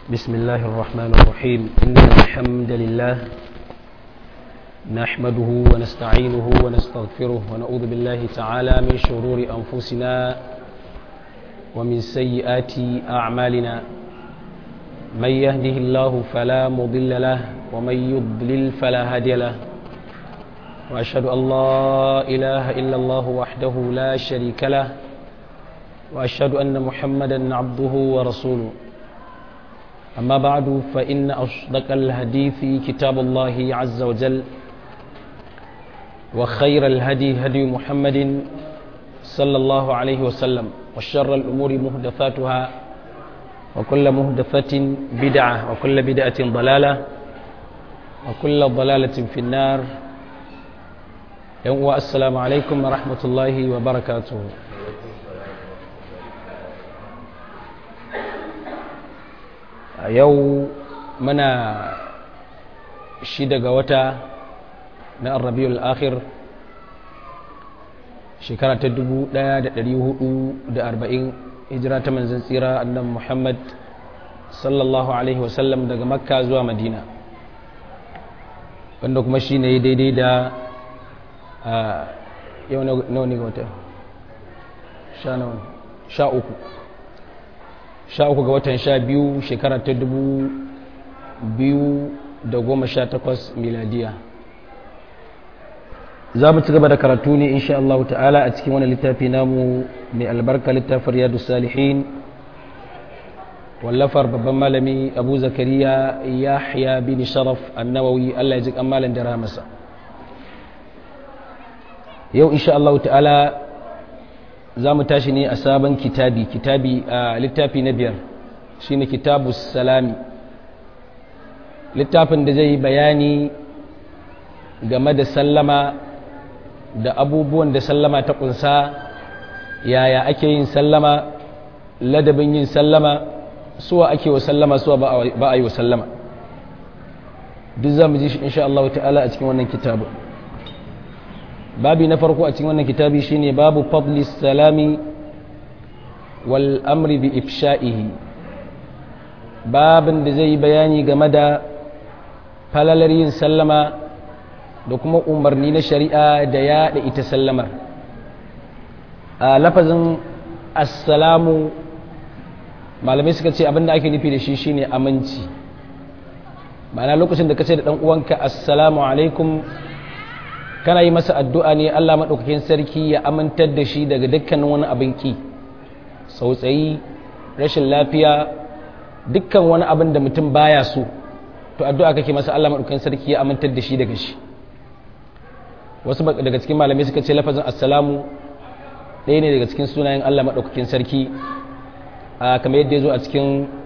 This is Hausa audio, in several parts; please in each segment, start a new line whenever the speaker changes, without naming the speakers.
بسم الله الرحمن الرحيم إن الحمد لله نحمده ونستعينه ونستغفره ونعوذ بالله تعالى من شرور أنفسنا ومن سيئات أعمالنا من يهده الله فلا مضل له ومن يضلل فلا هادي له وأشهد أن لا إله إلا الله وحده لا شريك له وأشهد أن محمدا عبده ورسوله أما بعد فإن أصدق الحديث كتاب الله عز وجل وخير الهدي هدي محمد صلى الله عليه وسلم وشر الأمور مهدفاتها وكل مهدفة بدعة وكل بدعة ضلالة وكل ضلالة في النار السلام عليكم ورحمة الله وبركاته a yau muna shida ga wata na arrabiul akhir shekara ta 1440 hijira ta manzan tsira annan muhammad sallallahu alaihi wasallam daga makka zuwa madina wanda kuma shi ne daidai da yau nawa ne ga wata sha uku sha uku ga watan sha biyu shekara ta dubu biyu da goma sha takwas miladiya za mu ci gaba da karatu ne insha Allah ta'ala a cikin wani littafi namu mai albarka littafin riyadu salihin wallafar babban malami abu zakariya yahya bin sharaf annawawi Allah ya ji malam da ramasa yau insha Allah ta'ala za mu tashi ne a sabon kitabi kitabi a littafi na biyar shine kitabu salami littafin da zai bayani game da sallama da abubuwan da sallama ta kunsa yaya ake yin sallama ladabin yin sallama suwa ake wa sallama suwa ba a yi wa sallama duk za mu ji shi insha Allah ta'ala a cikin wannan kitabin babi na farko a cikin wannan kitabi shine babu fadli salami wal amri bi ifsha'ihi babin da zai bayani game da falalar yin sallama da kuma umarni na shari'a da yaɗa ita sallamar a lafazin assalamu malamai suka ce abinda ake nufi da shi shine aminci ma'ana lokacin da ka ce da ɗan uwanka assalamu alaikum kana yi masa addu'a ne Allah maɗaukakin sarki ya amintar da shi daga dukkanin wani abin ki sautsayi rashin lafiya dukkan wani abin da mutum baya so to addu'a kake masa Allah maɗaukakin sarki ya amintar da shi daga shi wasu daga cikin malamai suka ce lafazin assalamu ɗaya ne daga cikin sunayen Allah maɗaukakin sarki kamar yadda ya zo a cikin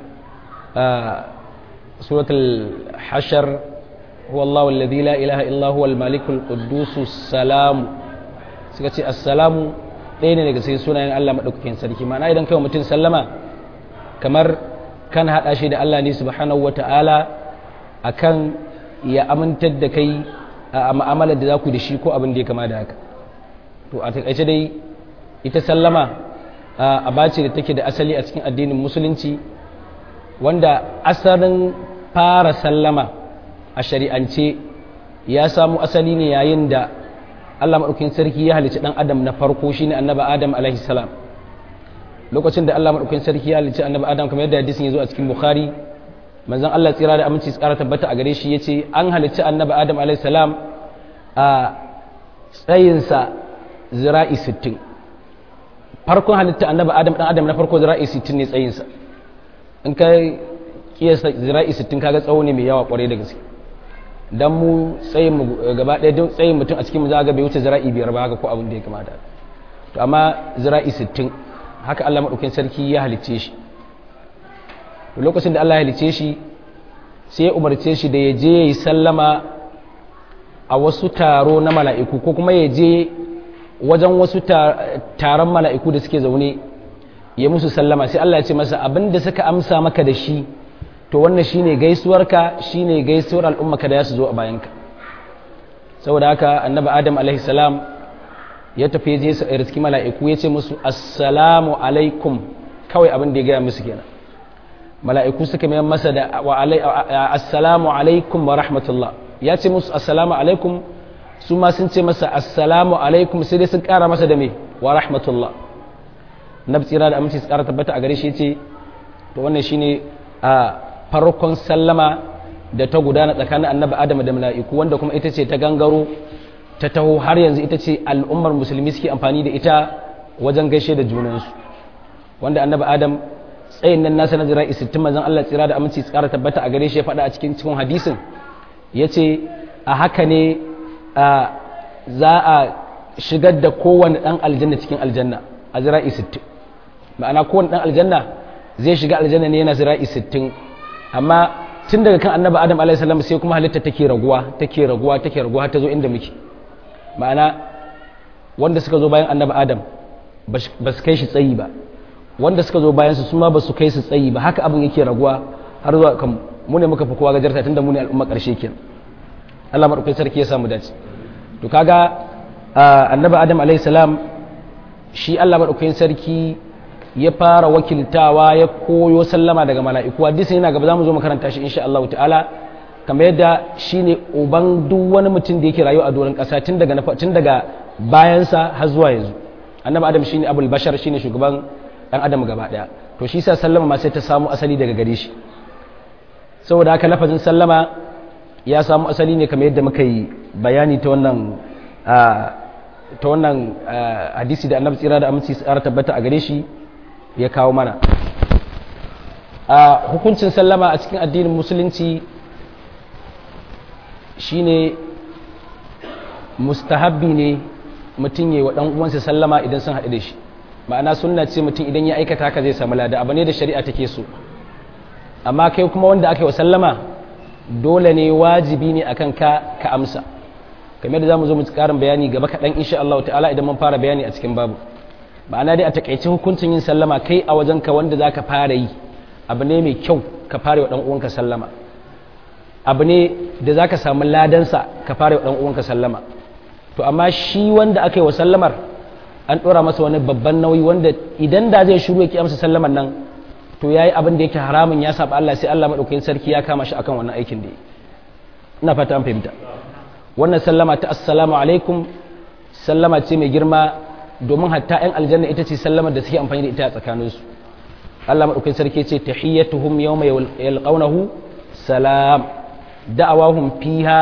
suratul hashar هو الله الذي لا إله إلا هو الملك القدوس السلام suka ce assalamu ɗaya ne daga cikin sunayen Allah maɗaukakin sarki ma'ana idan kai mutum sallama kamar kan haɗa shi da Allah ne subhanahu wa ta'ala akan ya amintar da kai a ma'amalar da za ku da shi ko abin da ya kama da haka to a taƙaice dai ita sallama a bace da take da asali a cikin addinin musulunci wanda asalin fara sallama a shari'ance ya samu asali ne yayin da Allah maɗaukin sarki ya halicci ɗan adam na farko shi ne annaba adam alaihi salam lokacin da Allah maɗaukin sarki ya halicci annaba adam kamar yadda hadisin ya zo a cikin bukhari manzon Allah tsira da aminci tsara tabbata a gare shi ya ce an halicci annaba adam alaihi salam a tsayinsa zira'i sittin farkon halitta annaba adam ɗan adam na farko zira'i sittin ne tsayinsa in ka kiyasta zira'i sittin kaga tsawo ne mai yawa kwarai da gaske dan mu tsayin mu gaba ɗaya don tsayin mutum a cikin mu za ga bai wuce zira'i biyar ba haka ko abin da ya kamata to amma zira'i sittin haka Allah madaukakin sarki ya halicce shi to lokacin da Allah ya halicce shi sai ya umarce shi da ya je ya yi sallama a wasu taro na mala'iku ko kuma ya je wajen wasu taron mala'iku da suke zaune ya musu sallama sai Allah ya ce masa abin da suka amsa maka da shi to wannan shine gaisuwarka shine gaisuwar al'ummarka da ya su zo a bayanka saboda haka annabi adam alaihi salam ya tafi je su riski mala'iku ya ce musu assalamu alaikum kawai abin da ya gaya musu kenan mala'iku suka mai masa da wa assalamu alaikum wa rahmatullah ya ce musu assalamu alaikum su ma sun ce masa assalamu alaikum sai dai sun kara masa da me wa rahmatullah na tsira da aminci su kara tabbata a gare shi ce to wannan shine a farkon sallama da ta gudana tsakanin annabi adam da mala'iku wanda kuma ita ce ta gangaro ta taho har yanzu ita ce al'ummar musulmi suke amfani da ita wajen gaishe da junansu wanda annabi adam tsayin nan nasa na jira'i sittin manzon Allah tsira da aminci tsara tabbata a gare shi ya faɗa a cikin cikin hadisin ya ce a haka ne za a shigar da kowane ɗan aljanna cikin aljanna a jira'i sittin ma'ana kowane ɗan aljanna zai shiga aljanna ne yana jira'i sittin amma tun daga kan annabi adam alaihi salam sai kuma halitta take raguwa take raguwa take raguwa ta zo inda muke ma'ana wanda suka zo bayan annabi adam ba su kai shi tsayi ba wanda suka zo bayan su ma ba su kai su tsayi ba haka abin yake raguwa har zuwa kan mu ne muka fi kowa gajarta tunda mu ne al'umma karshe kenan Allah madaukakin sarki ya samu dace to kaga annabi adam alaihi salam shi Allah madaukakin sarki ya fara wakiltawa ya koyo sallama daga mala'iku hadisin yana gaba za mu zo makaranta shi insha Allah ta'ala kamar yadda shine uban duk wani mutum da yake rayuwa a doron ƙasa tun daga tun daga bayansa har zuwa yanzu annabi adam shine abul bashar shine shugaban dan adam gaba daya to shi sa sallama ma sai ta samu asali daga gare shi saboda haka lafazin sallama ya samu asali ne kamar yadda muka yi bayani ta wannan ta wannan hadisi da annabi tsira da aminci tsara tabbata a gare shi ya kawo mana a hukuncin sallama a cikin addinin musulunci shine mustahabbi ne mutum yi wa ɗan uwansa sallama idan sun haɗu da shi ma'ana sunna ce mutum idan ya aikata haka zai samu lada abu ne da shari'a take so amma kai kuma wanda aka yi wa sallama dole ne wajibi ne akan ka ka amsa kamar da zamu zo mu karin bayani gaba kaɗan insha Allah ta'ala idan mun fara bayani a cikin babu ma'ana dai a takaice hukuncin yin sallama kai a wajen ka wanda zaka fara yi abu ne mai kyau ka fara wa dan uwanka sallama abu ne da zaka samu ladansa ka fara wa dan uwanka sallama to amma shi wanda aka yi wa sallamar an ɗora masa wani babban nauyi wanda idan da zai shiru ya amsa sallamar nan to yayi abin da yake haramun ya saba Allah sai Allah madaukakin sarki ya kama shi akan wannan aikin da yi ina fata an fahimta wannan sallama ta assalamu alaikum sallama ce mai girma domin hatta yan aljanna ita ce sallamar da suke amfani da ita a tsakaninsu Allah madaukakin sarki ce tahiyyatuhum yawma yalqawnahu salam da'awahum fiha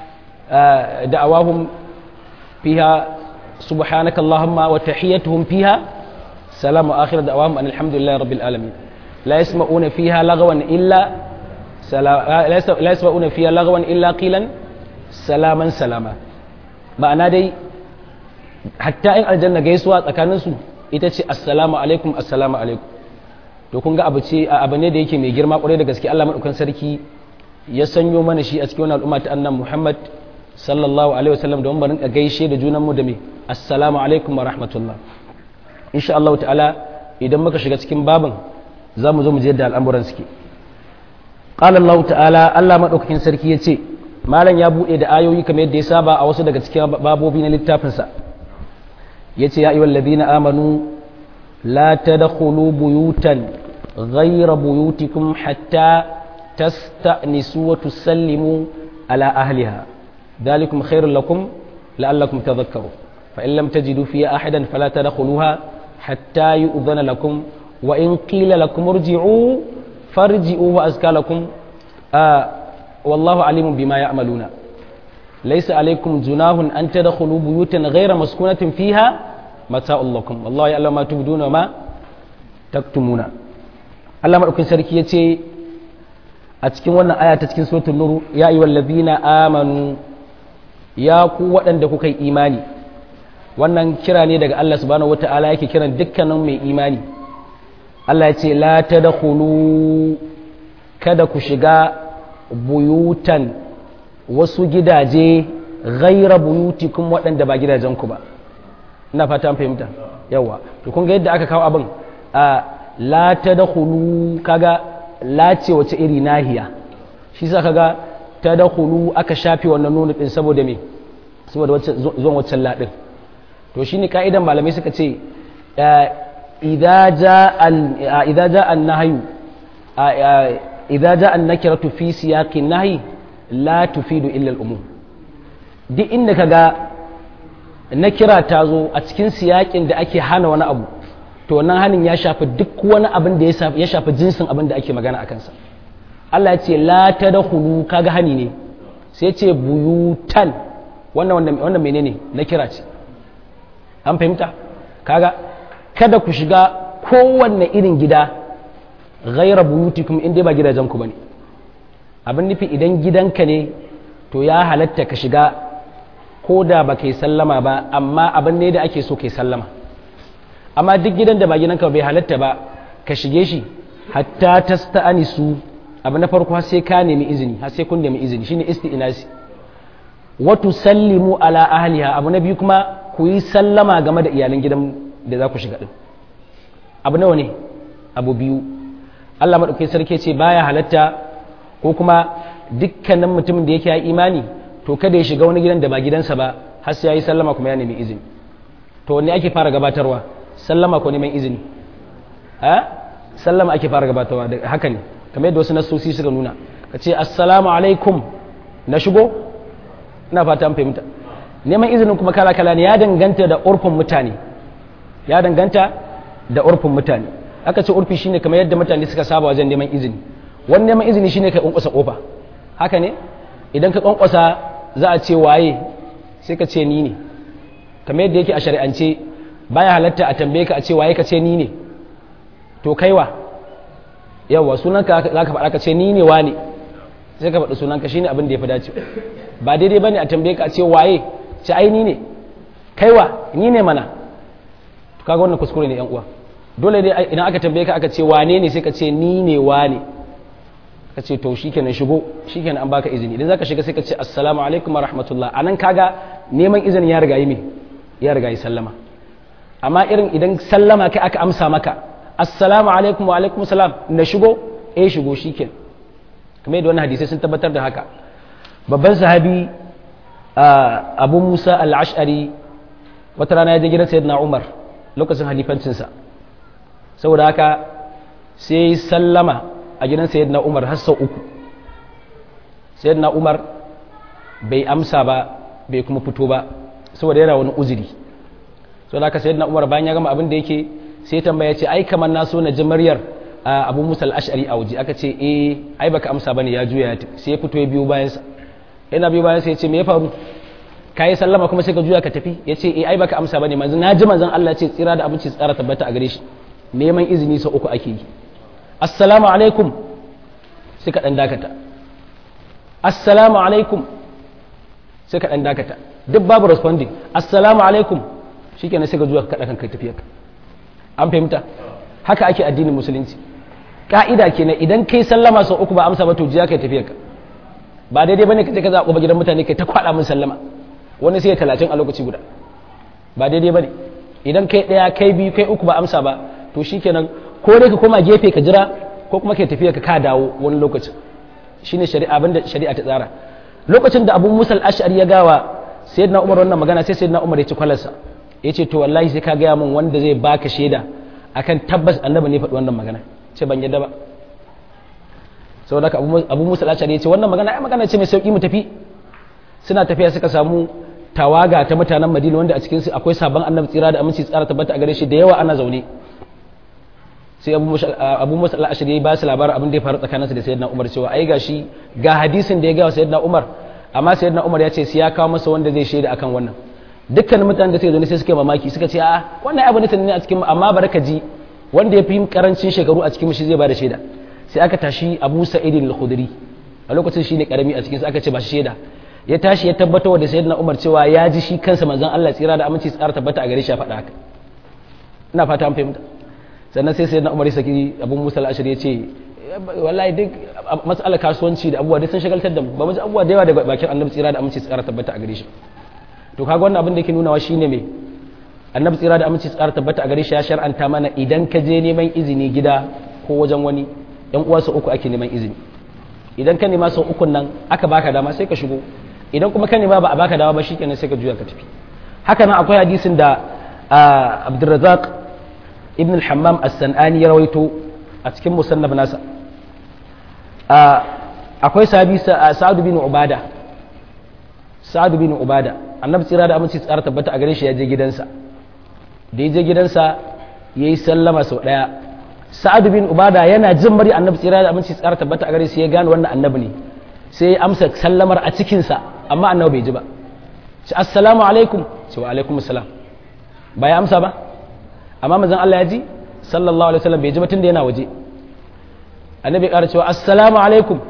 da'awahum fiha subhanaka allahumma wa tahiyyatuhum fiha salamu akhir da'awahum alhamdulillahi rabbil alamin لا يسمعون فيها لغوا إلا سلا... لا يسمعون فيها لغوا إلا قيلا سلاما سلاما ma'ana dai hatta in aljanna gaisuwa tsakaninsu ita ce assalamu alaikum assalamu alaikum to kun ga abu ce abu ne da yake mai girma kwarai da gaske Allah madaukan sarki ya sanyo mana shi a cikin wannan al'umma ta annan Muhammad sallallahu alaihi wasallam don mu rinka gaishe da junan mu da me assalamu alaikum wa rahmatullah insha Allah ta'ala idan muka shiga cikin babin za mu zo mu je da al'amuran suke qala Allah ta'ala Allah madaukakin sarki ya ce malam ya buɗe da ayoyi kamar yadda ya saba a wasu daga cikin babobi na littafinsa ya ce ya ayyuhal ladina amanu la tadkhulu buyutan ghayra buyutikum hatta tasta'nisu wa tusallimu ala ahliha dhalikum khairul lakum la'allakum tadhakkarun fa in lam tajidu fiha ahadan fala tadkhuluha hatta yu'dhana lakum wa in qila lakum irji'u farji'u wa azka lakum والله عليم بما يعملون ليس عليكم جناح أن تدخلوا بيوتا غير مسكونة فيها متاع لكم والله يعلم ما تبدون وما تكتمون Allah maɗaukin sarki ya ce a cikin wannan aya ta cikin suratul nur ya yi wallazina amanu ya ku waɗanda kuka yi imani wannan kira ne daga Allah subhanahu wata'ala yake kiran dukkanin mai imani Allah ya ce la tadkhulu kada ku shiga buyutan wasu gidaje gaira buyutikum waɗanda ba gidajenku ba ina fata fahimta yawa to kun ga yadda aka kawo abin a la tadkhulu kaga la ce wace iri nahiya shi sa kaga tadkhulu aka shafe wannan nunu din saboda me saboda wacce zuwan waccan la din to shine ka'idan malamai suka ce idza jaa idza jaa an-nahyu idza ja'a an-nakiratu fi siyaqin nahi la tufidu illa al-umum duk inda kaga nakira ta zo a cikin siyaƙin da ake hana wani abu to wannan hanin ya shafi duk wani abin da ya shafi jinsin abin da ake magana a kansa Allah ya ce la tadkhulu kaga hani ne sai ce buyutan wannan wannan menene nakira ce an fahimta kaga kada ku shiga kowanne irin gida ghaira buyutikum in dai ba gidajen ku bane abin nufi idan gidanka ne to ya halatta ka shiga ko da ba kai sallama ba amma abin ne da ake so kai sallama amma duk gidan da ba gidanka bai halatta ba ka shige shi hatta tasta'ani su abu na farko har sai ka nemi izini har sai kun nemi izini shine isti'nasi wa tusallimu ala ahliha abu na biyu kuma ku yi sallama game da iyalan gidan da za ku shiga din abu nawa ne abu biyu Allah madaukakin sarki ce baya halatta ko kuma dukkanin mutumin da yake ya imani to kada ya shiga wani gidan da ba gidansa ba har sai ya yi sallama kuma ya nemi izini to wanne ake fara gabatarwa sallama ko neman izini ha sallama ake fara gabatarwa da haka ne kamar yadda wasu nasosi suka nuna ka ce assalamu alaikum na shigo ina fata an fahimta neman izinin kuma kala kala ne ya danganta da urfin mutane ya danganta da urfin mutane aka ce urfi shine kamar yadda mutane suka saba wajen neman izini wani neman izini shine ka kunkusa kofa haka ne idan ka kwankwasa za a ce waye sai ka ce ni ne kamar yadda yake a shari'ance baya halatta a tambaye ka a ce waye ka ce ni ne to kaiwa yawa sunanka za ka faɗa ka ce ni ne wane sai ka faɗi sunanka shine abin da ya fi dace ba daidai bane a tambaye ka a ce waye ce ai ni ne kaiwa ni ne mana to kaga wannan kuskure ne yan uwa dole ne idan aka tambaye ka aka ce wane ne sai ka ce ni ne wane ka ce to shikenan shigo shikenan an baka izini idan zaka shiga sai ka ce assalamu alaikum wa rahmatullah anan kaga neman izini ya riga yi me ya riga yi sallama amma irin idan sallama kai aka amsa maka assalamu alaikum wa alaikum salam na shigo eh shigo shikenan kamar yadda wannan hadisai sun tabbatar da haka babban sahabi abu musa al-ash'ari wata rana ya je gidan sayyidina umar lokacin halifancinsa saboda haka sai sallama a gidan sayyidina umar har sau uku sayyidina umar bai amsa ba bai kuma fito ba saboda yana wani uzuri saboda haka sayyidina umar bayan ya gama abin da yake sai tambaya ce ai kamar na so na ji maryar abu musa al-ash'ari a waje aka ce eh ai baka amsa bane ya juya sai ya fito ya biyo bayan sa yana biyo bayan sa ya ce me ya faru kai sallama kuma sai ka juya ka tafi ya ce eh ai baka amsa bane manzo na ji manzon Allah ce tsira da abinci tsara tabbata a gare shi neman izini sau uku ake yi assalamu alaikum sai ka dan dakata assalamu alaikum sai ka dan dakata duk babu responding assalamu alaikum shikenan sai ka juya ka kada kan kai tafiyarka an fahimta haka ake addinin musulunci ka'ida kenan idan kai sallama sau uku ba amsa ba to jiya kai tafiyarka ba daidai bane ka je ka zaɓa gidan mutane kai ta kwaɗa min sallama wani sai talatin a lokaci guda ba daidai bane idan kai ɗaya kai biyu kai uku ba amsa ba to shikenan ko dai ka koma gefe ka jira ko kuma kai tafiya ka ka dawo wani lokacin shine shari'a abinda shari'a ta tsara lokacin da abu musal ash'ari ya gawa sayyidina umar wannan magana sai sayyidina umar ya ci kwalarsa ya ce to wallahi sai ka gaya min wanda zai baka shaida akan tabbas annabi ne faɗi wannan magana ce ban yadda ba saboda haka abu musa al-ashari ya ce wannan magana ai magana ce mai sauki mu tafi suna tafiya suka samu tawaga ta mutanen madina wanda a cikin su akwai sabon annabi tsira da aminci tsara tabbata a gare shi da yawa ana zaune sai abu musa al-ashari ya ba su labarin abin da ya faru tsakaninsu da sayyidina umar cewa ai gashi ga hadisin da ya gawa sayyidina umar amma sayyidina umar ya ce sai ya kawo masa wanda zai shaida akan wannan dukkan mutanen da suka zo sai suka mamaki suka ce a wannan abu ne sanne a cikin amma baraka ji wanda ya fi karancin shekaru a cikin shi zai ba da shaida sai aka tashi Abu Sa'id al-Khudri a lokacin shine karami a cikin aka ce ba shi shaida ya tashi ya tabbatar da sayyidina Umar cewa ya ji shi kansa manzon Allah tsira da aminci tsara tabbata a gare shi ya faɗa haka ina fata an fahimta sannan sai sayyidina Umar ya saki Abu Musa al-Ashari ya ce wallahi duk mas'alar kasuwanci da abubuwa duk sun shagaltar da mu ba mu ji abubuwa da yawa daga bakin Annabi tsira da aminci tsara tabbata a gare shi to kaga wannan abin da yake nunawa shine me annabi tsira da aminci tsara tabbata a gare shi ya shar'anta mana idan ka je neman izini gida ko wajen wani yan uwa sau uku ake neman izini idan ka nema sau ukun nan aka baka dama sai ka shigo idan kuma ka nema ba a baka dama ba shikenan sai ka juya ka tafi haka nan akwai hadisin da Abdurrazzaq ibn al-Hammam as-Sanani ya rawaito a cikin musannaf nasa akwai sahabi sa'adu bin ubada sa'adu bin ubada annabi tsira da aminci tsara tabbata a gare shi ya je gidansa da ya je gidansa ya yi sallama sau ɗaya sa'adu bin ubada yana jin mari annabi tsira da aminci tsara tabbata a gare shi ya gane wannan annabi ne sai ya amsa sallamar a cikinsa amma annabi bai ji ba shi assalamu alaikum ce wa alaikum assalam ba ya amsa ba amma manzon Allah ya ji sallallahu alaihi wasallam bai ji ba tunda yana waje annabi ya ƙara cewa assalamu alaikum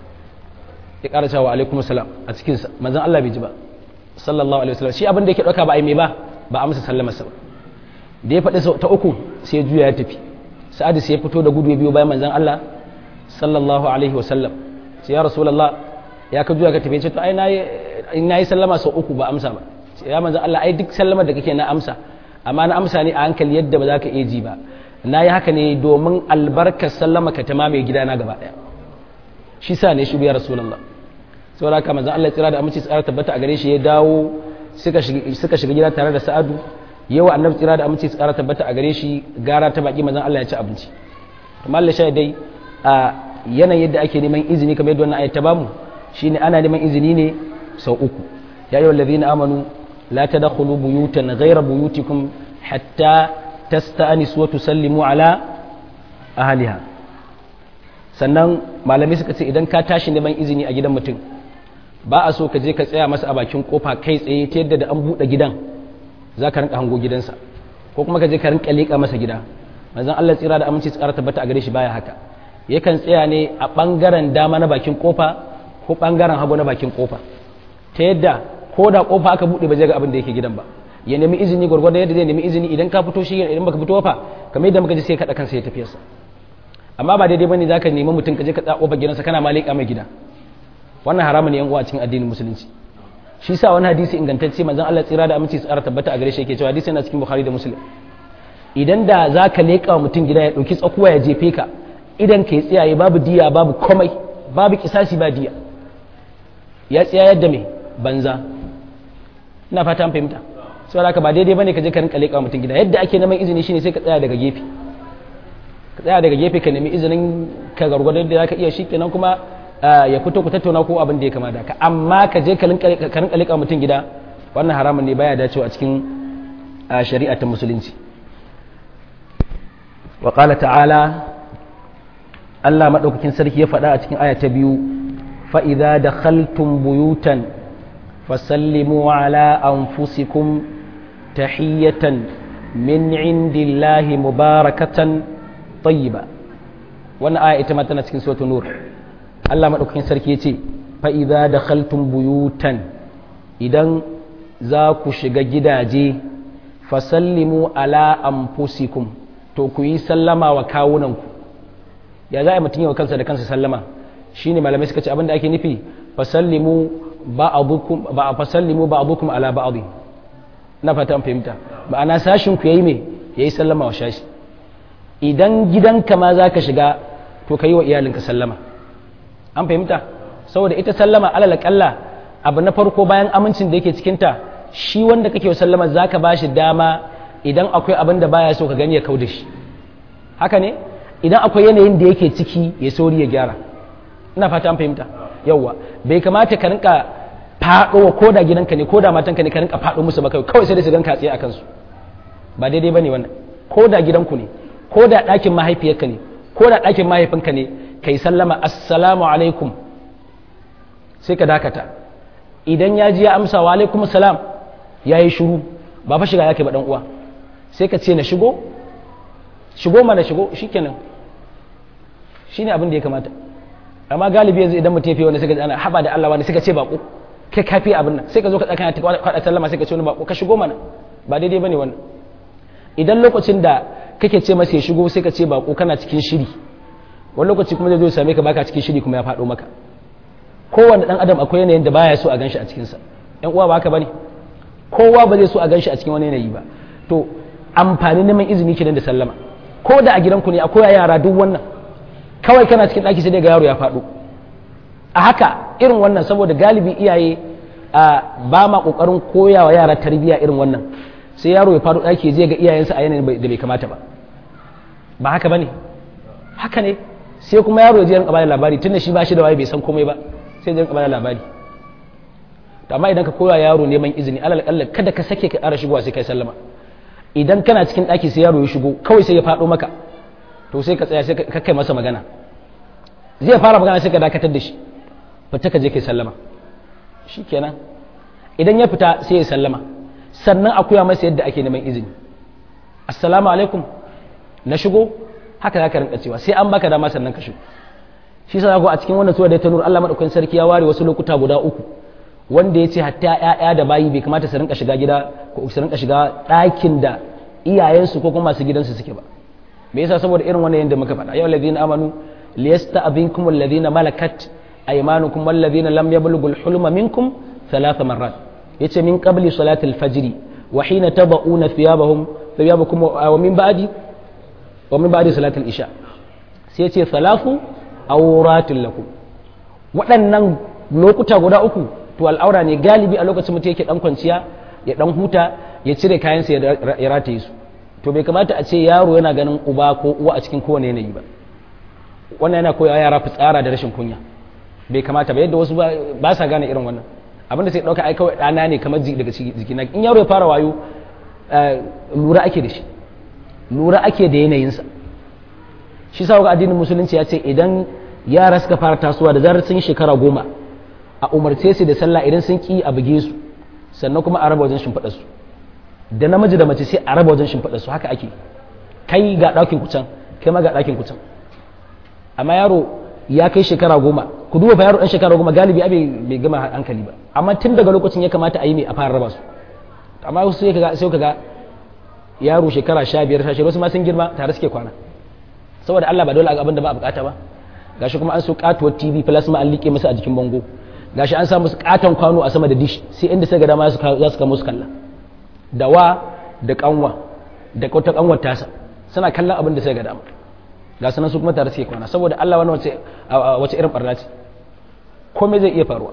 ya ƙara cewa alaikum assalam a cikinsa manzon Allah bai ji ba sallallahu alaihi wasallam shi abin da yake ɗauka ba a yi mai ba ba amsa sallamarsa ba da ya faɗi ta uku sai ya juya ya tafi sa'adu sai ya fito da gudu ya biyo bayan manzon Allah sallallahu alaihi wasallam sai ya rasulullah ya ka juya ka tafi ce to ai nayi nayi sallama sau uku ba amsa ba ya manzon Allah ai duk sallamar da kake na amsa amma na amsa ne a hankali yadda ba za ka iya ji ba na yi haka ne domin albarkar sallama ka ta mamaye gidana gaba ɗaya shi sa ne shi biya rasulullah saboda haka manzon Allah tsira da aminci tsara tabbata a gare shi ya dawo suka shiga gida tare da sa'adu yawa annabi tsira da aminci tsara tabbata a gare shi gara ta baki manzon Allah ya ci abinci amma Allah sha dai a yanayin yadda ake neman izini kamar yadda wannan ayat ta bamu shine ana neman izini ne sau uku ya ayyuhal ladina amanu la tadkhulu buyutan ghayra buyutikum hatta tasta'nisu wa tusallimu ala ahliha sannan malamai suka ce idan ka tashi neman izini a gidan mutum ba a so ka je ka tsaya masa a bakin kofa kai tsaye ta yadda da an buɗe gidan za ka rinka hango gidansa ko kuma ka je ka rinka leƙa masa gida manzon Allah tsira da aminci tsara tabbata a gare shi baya haka yakan tsaya ne a ɓangaren dama na bakin kofa ko ɓangaren hagu na bakin kofa ta yadda ko da kofa aka buɗe ba zai ga abin da yake gidan ba ya nemi izini gwargwadon yadda zai nemi izini idan ka fito shi idan baka fito fa kamar yadda muka ji sai kaɗa kansa ya tafiyarsa amma ba daidai bane zaka nemi mutum ka je ka tsako gidansa kana ma leƙa mai gida wannan haramun yan uwa cikin addinin musulunci shi sa wani hadisi ingantacce manzon Allah tsira da aminci tsara tabbata a gare shi yake cewa hadisi yana cikin Bukhari da Muslim idan da zaka leƙa mutum gida ya dauki tsakuwa ya jefe ka idan ka yi tsiyaye babu diya babu komai babu kisasi ba diya ya tsaya yadda mai banza ina fata an fahimta saboda haka ba daidai bane ka je ka rinka leƙa mutum gida yadda ake neman izini shine sai ka tsaya daga gefe ka tsaya daga gefe ka nemi izinin ka gargwadon da zaka iya shikenan kuma ya fito ku tattauna ko abin da ya kama da ka amma ka je ka rinka leƙa mutum gida wannan haramun ne baya dacewa a cikin shari'a ta musulunci wa qala ta'ala Allah madaukakin sarki ya faɗa a cikin aya ta biyu fa idza dakhaltum buyutan fasallimu ala anfusikum tahiyatan min indillahi mubarakatan tayyiba wannan aya ita ma tana cikin suratul nur Allah madaukakin sarki yace fa idza dakhaltum buyutan idan za ku shiga gidaje fasallimu ala anfusikum to ku yi sallama wa kawunanku ya za a mutum yawa kansa da kansa sallama shine malamai suka ce abinda ake nufi fasallimu ba'dukum ba fasallimu ba'dukum ala ba'd na fata an fahimta ma'ana sashin ku yayi me yayi sallama wa shashi idan gidanka ma zaka shiga to kai wa iyalinka sallama an fahimta saboda ita sallama alal kalla abu na farko bayan amincin da yake cikin ta shi wanda kake wa sallama zaka bashi dama idan akwai abin da baya so ka gani ya kauda shi haka ne idan akwai yanayin da yake ciki ya sauri ya gyara ina fata an fahimta yawwa bai kamata ka rinka faɗo wa koda gidanka ne koda matanka ne ka rinka faɗo musu ba kawai sai dai su ganka tsaye a kansu ba daidai bane wannan koda gidanku ne koda ɗakin mahaifiyarka ne koda ɗakin mahaifinka ne kai sallama assalamu alaikum sai ka dakata idan ya ji ya amsa wa alaikum salam ya yi shuru ba fa shiga yake ba dan uwa sai ka ce na shigo shigo mana shigo shikenan shine abin da ya kamata amma galibi yanzu idan mutum ya fi wani suka ana haba da Allah wani suka ce bako kai kafi abin nan sai ka zo ka tsaka ta kwada sallama sai ka ce wani bako ka shigo mana ba daidai bane wannan idan lokacin da kake ce masa ya shigo sai ka ce bako kana cikin shiri wani lokaci kuma zai zo ya same ka baka cikin shiri kuma ya faɗo maka kowanne dan adam akwai yanayin da baya so a ganshi a cikin sa yan uwa ba haka bane kowa ba zai so a ganshi a cikin wani yanayi ba to amfani neman izini kenan da sallama ko da a gidanku ne akwai yara duk wannan kawai kana cikin ɗaki sai ga yaro ya faɗo a haka irin wannan saboda galibi iyaye a ba ma ƙoƙarin koya wa yara tarbiyya irin wannan sai yaro ya faɗo ɗaki je ga iyayensa a yanayin da bai kamata ba ba haka ba ne haka ne sai kuma yaro ya rinka bada labari tunda shi ba shi da waye bai san komai ba sai ya rinka bada labari to amma idan ka koya yaro neman izini alal kalla kada ka sake ka ƙara shigowa sai kai sallama idan kana cikin ɗaki sai yaro ya shigo kawai sai ya faɗo maka to sai ka tsaya sai ka kai masa magana zai fara magana sai ka dakatar da shi fita ka je kai sallama shikenan idan ya fita sai ya sallama sannan a koya masa yadda ake neman izini assalamu alaikum na shigo haka za ka rinka cewa sai an baka dama sannan ka shigo shi sa a cikin wannan sura da ta nur Allah madaukakin sarki ya ware wasu lokuta guda uku wanda ya ce hatta ƴaƴa da bayi bai kamata su rinka shiga gida ko su rinka shiga ɗakin da iyayensu ko kuma masu gidansu suke ba me yasa saboda irin wannan yanda muka faɗa yau ladina amanu liyasta'dhinkum alladhina malakat aymanukum walladhina lam yablughul hulma minkum ثلاث مرات yace min qabli salati al-fajr wa hina tad'una thiyabahum thiyabakum wa min ba'di wa min ba'di salati al-isha sai yace thalathu awratul lakum waɗannan lokuta guda uku to al'aura ne galibi a lokacin mutum yake dan kwanciya ya dan huta ya cire kayansa ya rataye su to bai kamata a ce yaro yana ganin uba ko uwa a cikin kowane yanayi ba wannan yana koyawa yara fitsara da rashin kunya bai kamata ba yadda wasu ba sa gane irin wannan abinda sai ɗauka ai kawai ɗana ne kamar daga jikina in yaro ya fara wayo lura ake da shi lura ake da yanayinsa shi sa ga addinin musulunci ya ce idan yara suka fara tasowa da zarar sun yi shekara goma a umarce su da sallah idan sun ki a buge su sannan kuma a raba wajen shimfiɗa su da namiji da mace sai a raba wajen shimfiɗa su haka ake kai ga ɗakin kucan kai ma ga ɗakin kucan amma yaro ya kai shekara goma ku duba fa yaro ɗan shekara goma galibi abai bai gama hankali ba amma tun daga lokacin ya kamata a yi mai a fara raba su amma wasu sai kaga sai kaga yaro shekara sha biyar sha wasu ma sun girma tare suke kwana saboda Allah ba dole abin da ba a bukata ba gashi kuma an so katuwar TV plasma an liƙe musu a jikin bango gashi an sa musu katon kwano a sama da dish sai inda sai ga dama za su kama musu kalla da wa da kanwa da kautar kanwar tasa suna kallon abin da sai ga dama ga sanan su kuma tare suke kwana saboda Allah wani wace wace irin barna ce komai zai iya faruwa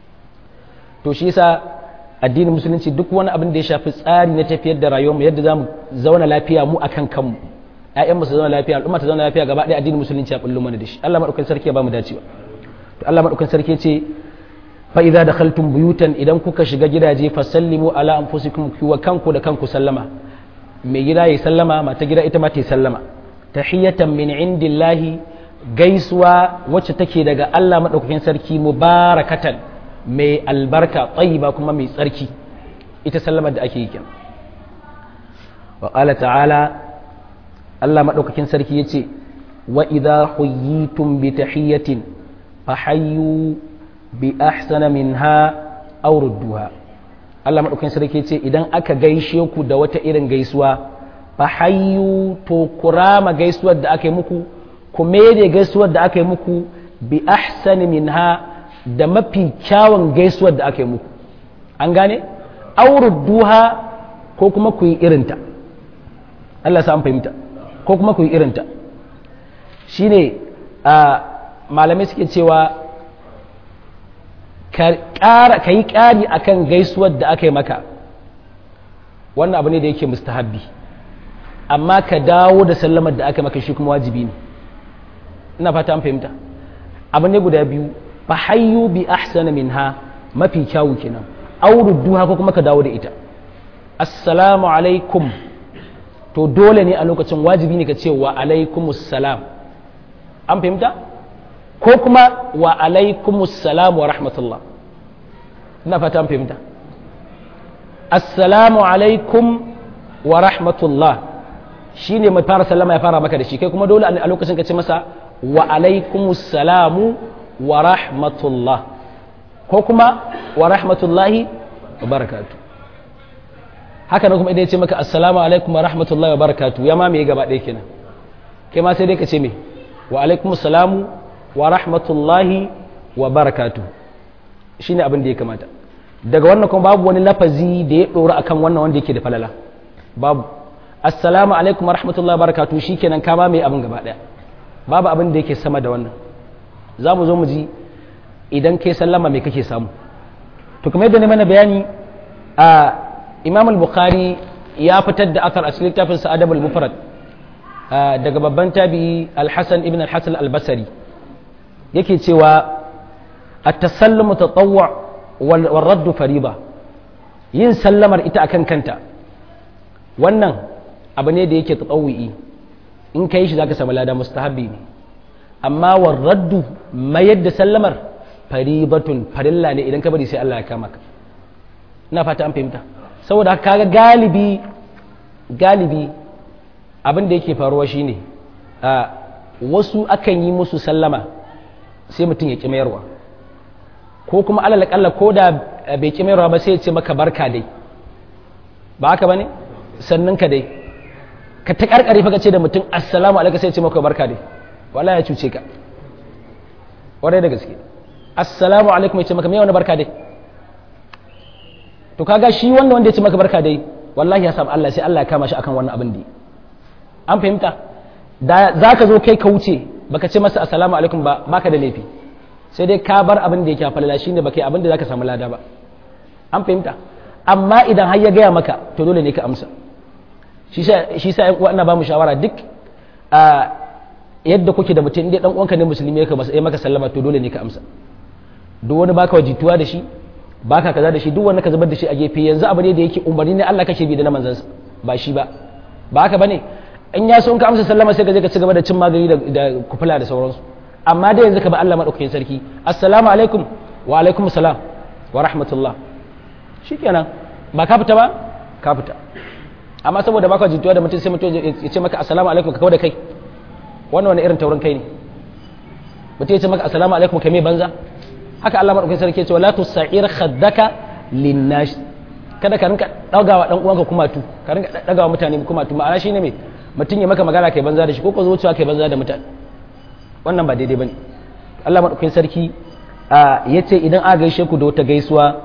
to shi yasa addinin musulunci duk wani abin da ya shafi tsari na tafiyar da rayuwarmu yadda za mu zauna lafiya mu akan kanmu ƴaƴanmu su zauna lafiya al'umma ta zauna lafiya gaba ɗaya addinin musulunci ya bullo mana da shi Allah madaukakin sarki ya ba mu dacewa to Allah madaukakin sarki ya ce fa idza dakhaltum buyutan idan kuka shiga gidaje fasallimu ala anfusikum wa kanku da kanku sallama mai gida ya sallama mata gida ita ma ta sallama tahiyatan min indillahi gaisuwa wacce take daga Allah madaukakin sarki mubarakatan mai albarka tayyiba kuma mai tsarki ita sallamar da ake yi kenan wa qala ta'ala Allah madaukakin sarki yace wa idha huyitum bi tahiyatin fahayyu bi ahsana minha aw rudduha Allah madaukakin sarki yace idan aka gaishe ku da wata irin gaisuwa fahayyu to kurama gaisuwar da aka yi muku ku da gaisuwar da aka yi muku bi ahsani minha da mafi kyawun gaisuwar da aka yi muku an gane duha ko kuma ku yi irinta Allah sa an fahimta ko kuma ku yi irinta shine a malamai suke cewa ka yi ƙari akan gaisuwar da aka yi maka wannan abu ne da yake mustahabbi amma ka dawo da sallamar da aka maka shi kuma wajibi ne ina fata an fahimta abu ne guda biyu fa hayyu bi ahsana minha mafi kyawu kenan aurudduha ko kuma ka dawo da ita assalamu alaikum to dole ne a lokacin wajibi ne ka ce wa alaikumus salam an fahimta ko kuma wa alaikumus salam wa rahmatullah ina fata an fahimta assalamu alaikum wa rahmatullah shi ne mai fara sallama ya fara maka da shi kai kuma dole a lokacin ka ce masa wa alaikumus salamu wa rahmatullah ko kuma wa rahmatullahi wa barakatu haka na kuma idan ya ce maka assalamu alaikum wa rahmatullahi wa barakatu ya ma me gaba ɗaya kenan kai ma sai dai ka ce me wa alaikumus salamu wa rahmatullahi wa barakatu shine abin da ya kamata daga wannan kuma babu wani lafazi da ya ɗora akan wannan wanda yake da falala babu assalamu alaikum wa rahmatullahi wa barakatu shikenan ka ba mai abin gaba daya babu abin da yake sama da wannan za mu zo mu ji idan kai sallama mai kake samu to kuma yadda ne mana bayani a imam al-bukhari ya fitar da athar a cikin littafin sa adabul mufrad daga babban tabi'i al-hasan ibn al-hasan al-basri yake cewa at-tasallumu tatawwu wal raddu fariba yin sallamar ita akan kanta wannan abu ne da yake tatawwi in kai shi zaka samu lada mustahabbi ne amma war raddu mayar da sallamar faribatun farilla ne idan ka bari sai Allah ya kama ka ina fata an fahimta saboda kaga galibi galibi abin da yake faruwa shine a wasu akan yi musu sallama sai mutum ya ƙi mayarwa ko kuma alal kalla ko da bai ƙi mayarwa ba sai ya ce maka barka dai ba haka bane sannan ka dai ka ta karkare fa ka ce da mutum assalamu alaikum sai ya ce maka barka dai wallahi ya cuce ka kwarai da gaske assalamu alaikum ya ce maka me wani barka dai to kaga shi wannan wanda ya ce maka barka dai wallahi ya samu Allah sai Allah ya kama shi akan wannan abin da an fahimta da za ka zo kai ka wuce baka ce masa assalamu alaikum ba baka da laifi sai dai ka bar abin da yake falala shine baka yi abin da zaka samu lada ba an fahimta amma idan har ya gaya maka to dole ne ka amsa shi sa shi sa uwa ina ba mu shawara duk a yadda kuke da mutum inda dan uwanka ne musulmi ya maka sallama to dole ne ka amsa duk wani baka wajituwa da shi baka kaza da shi duk wanda ka zubar da shi a gefe yanzu abu ne da yake umarni ne Allah kake bi da na manzansa ba shi ba ba haka bane in ya so in ka amsa sallama sai ka je ka ci gaba da cin magani da kufula da sauransu amma dai yanzu ka ba Allah madaukakin sarki assalamu alaikum wa alaikum salam wa rahmatullah shikenan ba ka fita ba ka fita amma saboda baka jituwa da mutum sai mutum ya ce maka assalamu alaikum ka kawo da kai wannan wani irin taurin kai ne mutum ya ce maka assalamu alaikum ka me banza haka Allah madaukakin sarki ya ce wala tusair khaddaka linnash kada ka rinka dagawa dan uwanka kumatu ka rinka dagawa mutane kumatu ma'ana shine me mutum ya maka magana kai banza da shi ko ko zuciya kai banza da mutane wannan ba daidai bane Allah madaukakin sarki ya ce idan aka gaishe ku da wata gaisuwa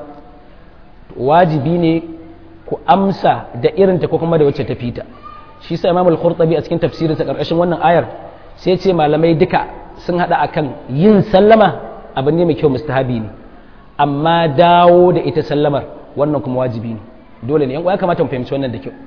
wajibi ne ku amsa da irinta ko kuma da wacce ta fita shi sa Imam al-Qurtubi a cikin tafsirinsa karkashin wannan ayar sai ce malamai duka sun hada akan yin sallama abu ne mai kyau mustahabi ne amma dawo da ita sallamar wannan kuma wajibi ne dole ne ya kamata mu fahimci wannan da kyau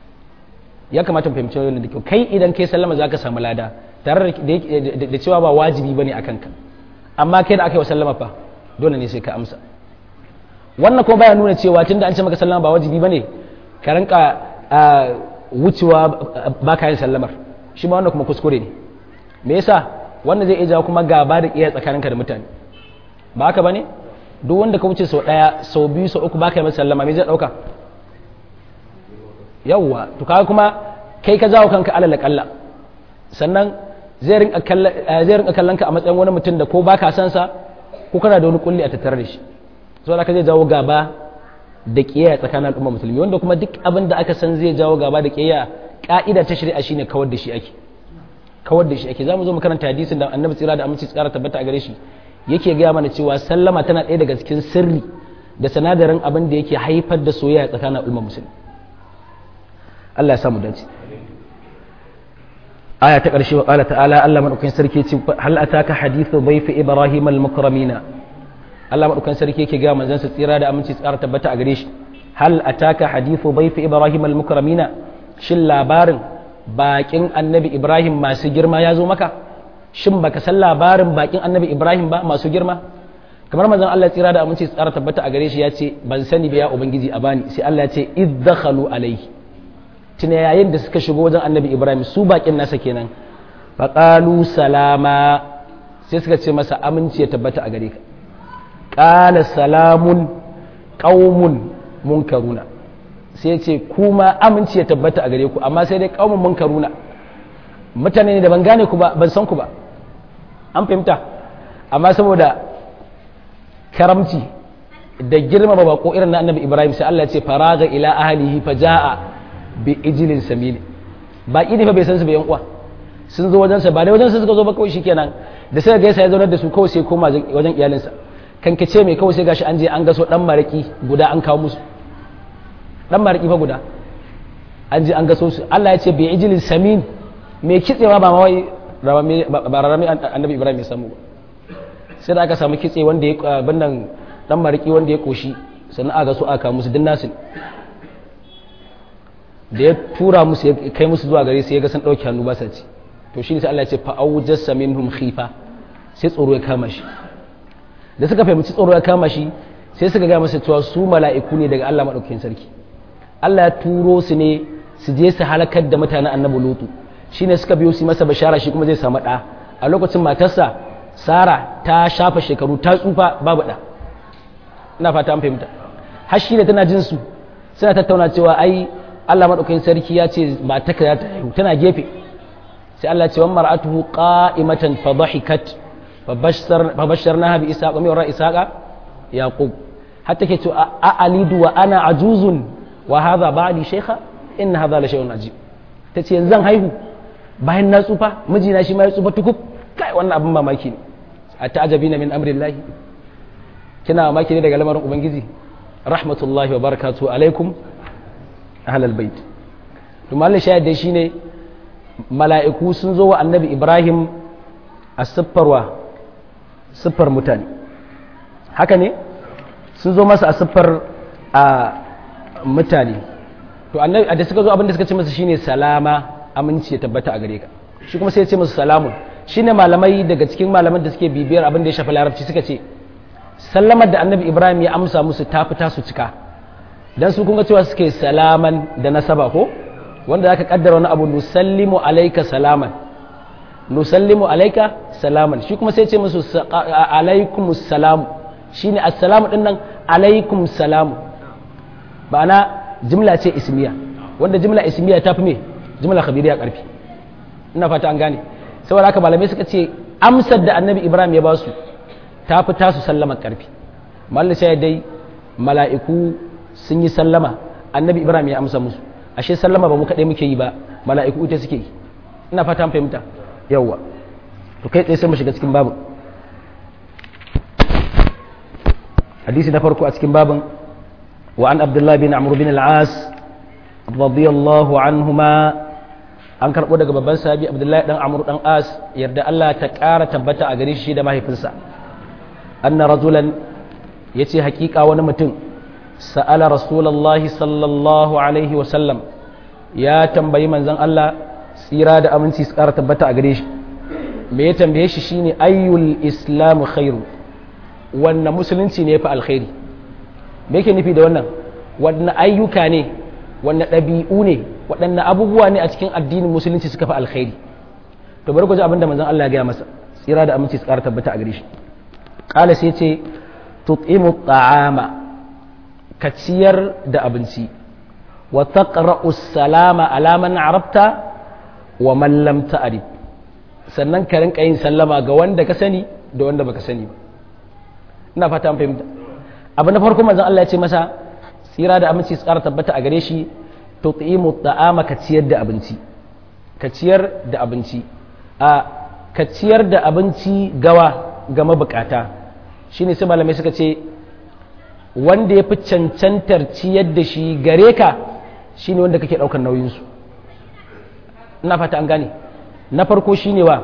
ya kamata mu fahimci wannan da kyau kai idan kai sallama zaka samu lada tare da cewa ba wajibi bane akan ka amma kai da aka yi wa sallama fa dole ne sai ka amsa wannan kuma baya nuna cewa tunda an ce maka sallama ba wajibi bane ka rinka wucewa ba ka yin sallamar shi ma wannan kuma kuskure ne me yasa wannan zai iya jawo kuma gaba da iya tsakaninka da mutane ba haka bane duk wanda ka wuce sau daya sau biyu sau uku baka yi masa sallama me zai dauka yawwa to kaga kuma kai ka jawo kanka alal kalla sannan zai rinka kallon zai rinka kallon ka a matsayin wani mutum da ko baka san sa ko kana da wani kulli a tattare da shi saboda ka zai jawo gaba da kiyaya tsakanin al'umma musulmi wanda kuma duk abin da aka san zai jawo gaba da kiyaya ka'ida ta shari'a shine kawar da shi ake kawar da shi ake zamu zo mu karanta hadisin da annabi tsira da aminci tsara tabbata a gare shi yake gaya mana cewa sallama tana ɗaya daga cikin sirri da sanadarin abin da yake haifar da soyayya tsakanin al'umma musulmi Allah ya samu dace aya ta ƙarshe wa ƙala ta'ala Allah madaukakin sarki ce hal ataka hadithu bayfi ibrahim al-mukramina Allah madaukakin sarki yake gaya manzon sa tsira da aminci tsara tabbata a gare shi hal ataka hadithu bayfi ibrahim al-mukramina shin labarin bakin annabi ibrahim masu girma ya zo maka shin baka san labarin bakin annabi ibrahim ba masu girma kamar manzon Allah tsira da aminci tsara tabbata a gare shi ya ce ban sani ba ya ubangiji a bani sai Allah ya ce iddakhalu alayhi tuna yayin da suka shigo wajen annabi ibrahim su bakin nasa kenan faqalu salama sai suka ce masa aminci ya tabbata a gare ka qala salamun qaumun munkaruna sai ce kuma aminci ya tabbata a gare ku amma sai dai qaumun munkaruna mutane ne da ban gane ku ba ban san ku ba an fahimta amma saboda karamci da girmama bako irin na annabi ibrahim sai Allah ya ce faraga ila ahlihi faja'a bi ijlin samini baki ne fa bai san su ba yan uwa sun zo wajen sa ba dai wajen sa suka zo ba kawai shikenan da sai gaisa ya zaunar da su kawai sai koma wajen iyalinsa kan ka ce mai kawai sai gashi an je an gaso dan maraki guda an kawo musu dan maraki fa guda an je an gaso su Allah ya ce bi ijlin samin mai kitsewa ba ma wai ba rarrami annabi ibrahim ya samu ba sai da aka samu kitse wanda ya bannan dan mariki wanda ya koshi sannan aka so aka musu din nasin da ya tura musu ya kai musu zuwa gare su ya ga sun ɗauki hannu ba sa ci to shi ne sai Allah ya ce fa awjasa minhum khifa sai tsoro ya kama shi da suka fahimci tsoro ya kama shi sai suka ga masa cewa su mala'iku ne daga Allah madaukakin sarki Allah ya turo su ne su je su halakar da mutanen annabi lutu shine suka biyo su masa bashara shi kuma zai samu ɗa a lokacin matarsa sara ta shafa shekaru ta tsufa babu ɗa ina fata an fahimta har shi ne tana jin su suna tattauna cewa ai Allah madaukakin sarki ya ce matarka za ta haihu tana gefe sai Allah ce wa mar'atuhu qa'imatan fa dhahikat fa basharnaha bi ishaqa wa min wara ishaqa yaqub hatta ke to a alidu wa ana ajuzun wa hadha ba'di shaykha in hadha la shay'un ajib tace yanzu zan haihu bayan na tsufa mijina shi ma ya tsufa tukub kai wannan abin mamaki ne a ta'ajabina min amrillahi kina mamaki ne daga lamarin ubangiji rahmatullahi wa barakatuhu alaikum ahlal bait to mallin shayar dai shine mala'iku sun zo wa annabi ibrahim a siffarwa siffar mutane haka ne sun zo masa a siffar a mutane to annabi da suka zo abinda suka ce masa shine salama aminci ya tabbata a gare ka shi kuma sai ya ce masa salamun shine malamai daga cikin malaman da suke bibiyar abin da ya shafi larabci suka ce sallamar da annabi ibrahim ya amsa musu ta fita su cika dan su kuma cewa suke salaman da nasaba ko wanda zaka kaddara wani abu nusallimu alayka salaman nusallimu alayka salaman shi kuma sai ce musu alaikumus salam shine assalamu din nan alaikum salamu ba'ana jimla ce ismiya wanda jimla ismiya ta fi me jimla khabiriya karfi ina fata an gane saboda haka malamai suka ce amsar da annabi ibrahim ya ba su ta fi tasu sallama karfi mallin sai dai mala'iku sun yi sallama annabi ibrahim ya amsa musu ashe sallama ba mu kaɗai muke yi ba mala'iku ita suke yi ina fata an fahimta yawwa to kai tsaye sai mu shiga cikin babin hadisi na farko a cikin babin wa an abdullahi bin amr bin al-as radiyallahu anhuma an karɓo daga babban sahabi abdullahi dan amr dan as yarda Allah ta ƙara tabbata a gare shi da mahaifinsa anna rajulan yace hakika wani mutum sa'ala rasulullahi sallallahu alaihi wa sallam ya tambayi manzon Allah tsira da aminci su ƙara tabbata a gare shi me ya tambaye shi shine ayyul islamu khairu wannan musulunci ne fa alkhairi me yake nufi da wannan wannan ayyuka ne wannan ɗabi'u ne waɗannan abubuwa ne a cikin addinin musulunci suka fi alkhairi to bari ku ji abinda manzon Allah ya gaya masa tsira da aminci su ƙara tabbata a gare shi qala sai ce tut'imu ta'ama ka ciyar da abinci wa taqra'u salama ala man arabta wa man lam ta'rif sannan ka rinka yin sallama ga wanda ka sani da wanda baka sani ba ina fata an fahimta abu na farko manzon Allah ya ce masa tsira da aminci su ƙara tabbata a gare shi tut'imu ta'ama ka ciyar da abinci ka ciyar da abinci a ka ciyar da abinci gawa ga mabukata shine sai malamai suka ce wanda ya fi cancantar ciyar da shi gare ka shine wanda kake ɗaukar nauyinsu ina fata an gane na farko shine wa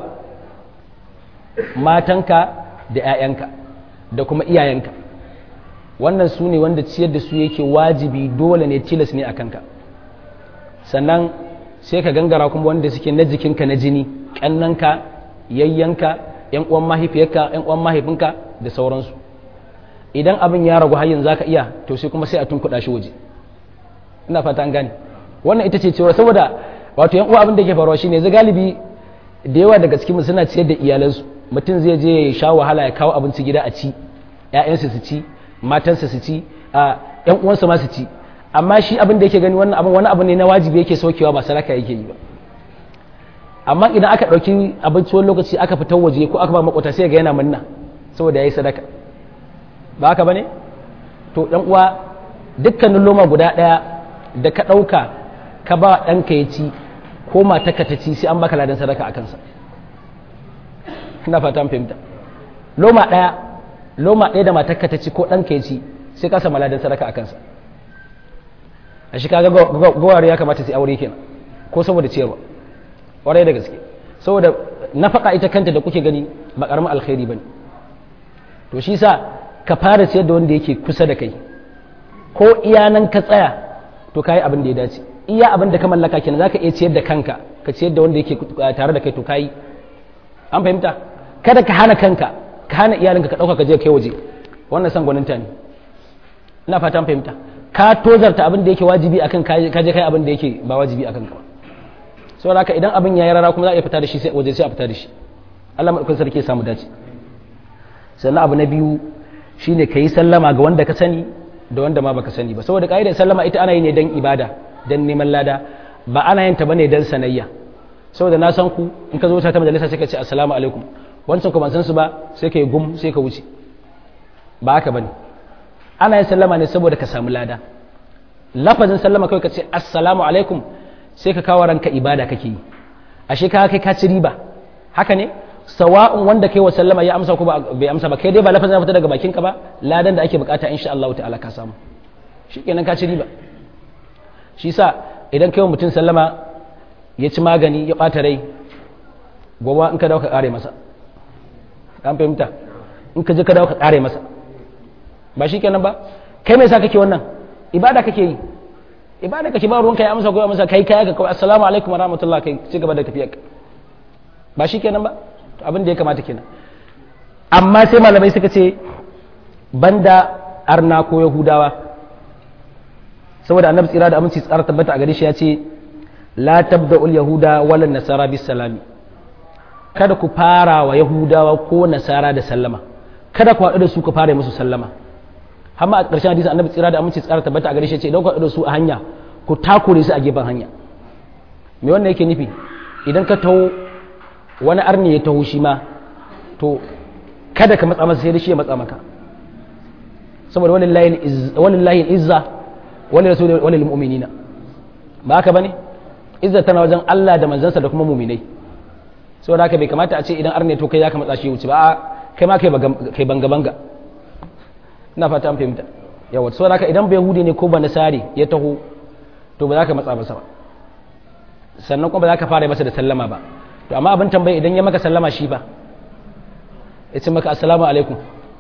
matanka da 'ya'yanka da kuma iyayenka wannan su ne wanda ciyar da su yake wajibi dole ne tilas ne a kanka sannan sai ka gangara kuma wanda suke na jikinka na jini ƙannanka yayyanka 'yan uwan mahaifiyarka 'yan uwan mahaifinka da sauransu idan abin ya ragu har yanzu zaka iya to sai kuma sai a tunkuɗa shi waje ina fata an gane wannan ita ce cewa saboda wato yan uwa abin da ke faruwa shine yanzu galibi da yawa daga cikin suna ciyar da iyalansu mutum zai je ya sha wahala ya kawo abinci gida a ci ƴaƴansa su ci matansa su ci a ƴan uwansa ma su ci amma shi abin da yake gani wannan abin wani abu ne na wajibi yake saukewa ba sadaka yake yi ba amma idan aka ɗauki abinci wani lokaci aka fitar waje ko aka ba makwata sai ga yana manna saboda ya yi sadaka ba haka ba ne to ɗan uwa dukkanin loma guda ɗaya da ka ɗauka ka ba ɗanka ya ci ko mataka ta ci sai an baka ladan sadaka a kansa ina fata an fahimta loma ɗaya loma ɗaya da mataka ta ci ko ɗanka ya ci sai ka samu ladan sadaka a kansa a shi kaga gowar ya kamata sai aure kenan ko saboda ciyarwa ƙwarai da gaske saboda nafaka ita kanta da kuke gani ba ƙaramin alkhairi bane to shi sa ka fara ciyar da wanda yake kusa da kai ko iyanan ka tsaya to kayi abin da ya dace iya abin da ka mallaka kenan zaka iya ciyar da kanka ka ciyar da wanda yake tare da kai to kai an fahimta kada ka hana kanka ka hana iyalinka ka dauka ka je kai waje wannan san gwaninta ne ina fata an fahimta ka tozarta abin da yake wajibi akan ka je kai abin da yake ba wajibi akan ka ba saboda haka idan abin yayi rara kuma za a iya fita da shi sai waje sai a fita da shi Allah madaukakin sarki ya samu dace sannan abu na biyu shine ka yi sallama ga wanda ka sani da wanda ma baka sani ba saboda ka'idar sallama ita ana yi ne dan ibada dan neman lada ba ana yin ta bane dan sanayya saboda na san ku in ka zo ta majalisa sai ka ce assalamu alaikum wancan ku ban san su ba sai ka yi gum sai ka wuce ba haka bane ana yin sallama ne saboda ka samu lada lafazin sallama kawai ka ce assalamu alaikum sai ka kawo ranka ibada kake yi ashe ka kai ka ci riba haka ne sawa'un wanda kai wa sallama ya amsa ko bai amsa ba kai dai ba lafazin fita daga bakinka ba ladan da ake bukata insha Allah ta'ala ka samu shikenan ka ci riba shi sa idan kai wa mutum sallama ya ci magani ya bata rai gobe in ka dawo ka kare masa an fahimta in ka je ka dawo ka kare masa ba shikenan ba kai me yasa kake wannan ibada kake yi ibada kake ba ruwanka ya amsa ko ya amsa kai kai ka kawai assalamu alaikum wa rahmatullah kai ci gaba da tafiya ba shikenan ba abin da ya kamata kenan amma sai malamai suka ce banda arna ko yahudawa saboda annabi tsira da aminci tsara tabbata a gare shi ya ce la tabda'ul yahuda wala nasara bis salami kada ku fara wa yahudawa ko nasara da sallama kada ku haɗu da su ku fara musu sallama amma a ƙarshen hadisi annabi tsira da aminci tsara tabbata a gare shi ya ce idan ku haɗu da su a hanya ku takure su a gefen hanya me wannan yake nufi idan ka taho wani arni ya taho shi ma to kada ka matsa masa sai da shi ya matsa maka saboda walillahi izza wani rasul wani mu'minina ba haka bane izza tana wajen Allah da manzansa da kuma mu'minai saboda haka bai kamata a ce idan arni to kai ya ka matsa shi wuce ba kai ma kai banga banga ina fata an fahimta yawa saboda haka idan bai yahudi ne ko ba nasari ya taho to ba za ka matsa masa ba sannan kuma ba za ka fara masa da sallama ba to amma abin tambayi idan ya maka sallama shi ba ya ce maka assalamu alaikum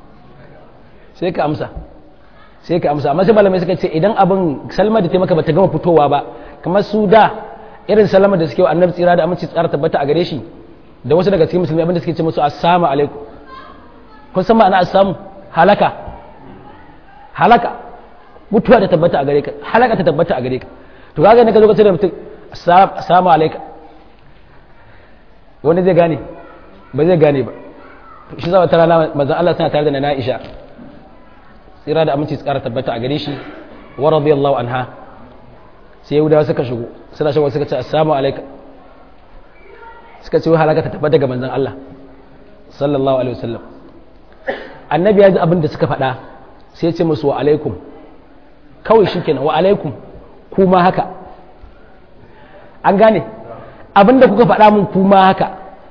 sai ka amsa sai ka amsa amma sai malamai suka ce idan abin salma da ta maka bata gama fitowa ba kamar su da irin salama da suke wa annabi tsira da aminci tsara tabbata a gare shi da wasu daga cikin musulmi abin da suke ce musu assalamu alaikum kun san ma'ana assamu halaka halaka mutuwa ta tabbata a gare ka halaka ta tabbata a gare ka to kaga ne ka zo ka ce da mutum assalamu alaikum wani zai gane ba zai gane ba shi zama ta rana manzan Allah suna tare da na Aisha tsira da aminci tsara tabbata a gare shi wa radiyallahu anha sai yahudawa suka shigo suna shigo suka ce assalamu alaika suka ce halaka ta tabbata ga manzan Allah sallallahu alaihi wasallam annabi ya ji abin da suka faɗa sai ya ce musu wa alaikum kawai shikenan wa alaikum kuma haka an gane abin da kuka faɗa mun kuma haka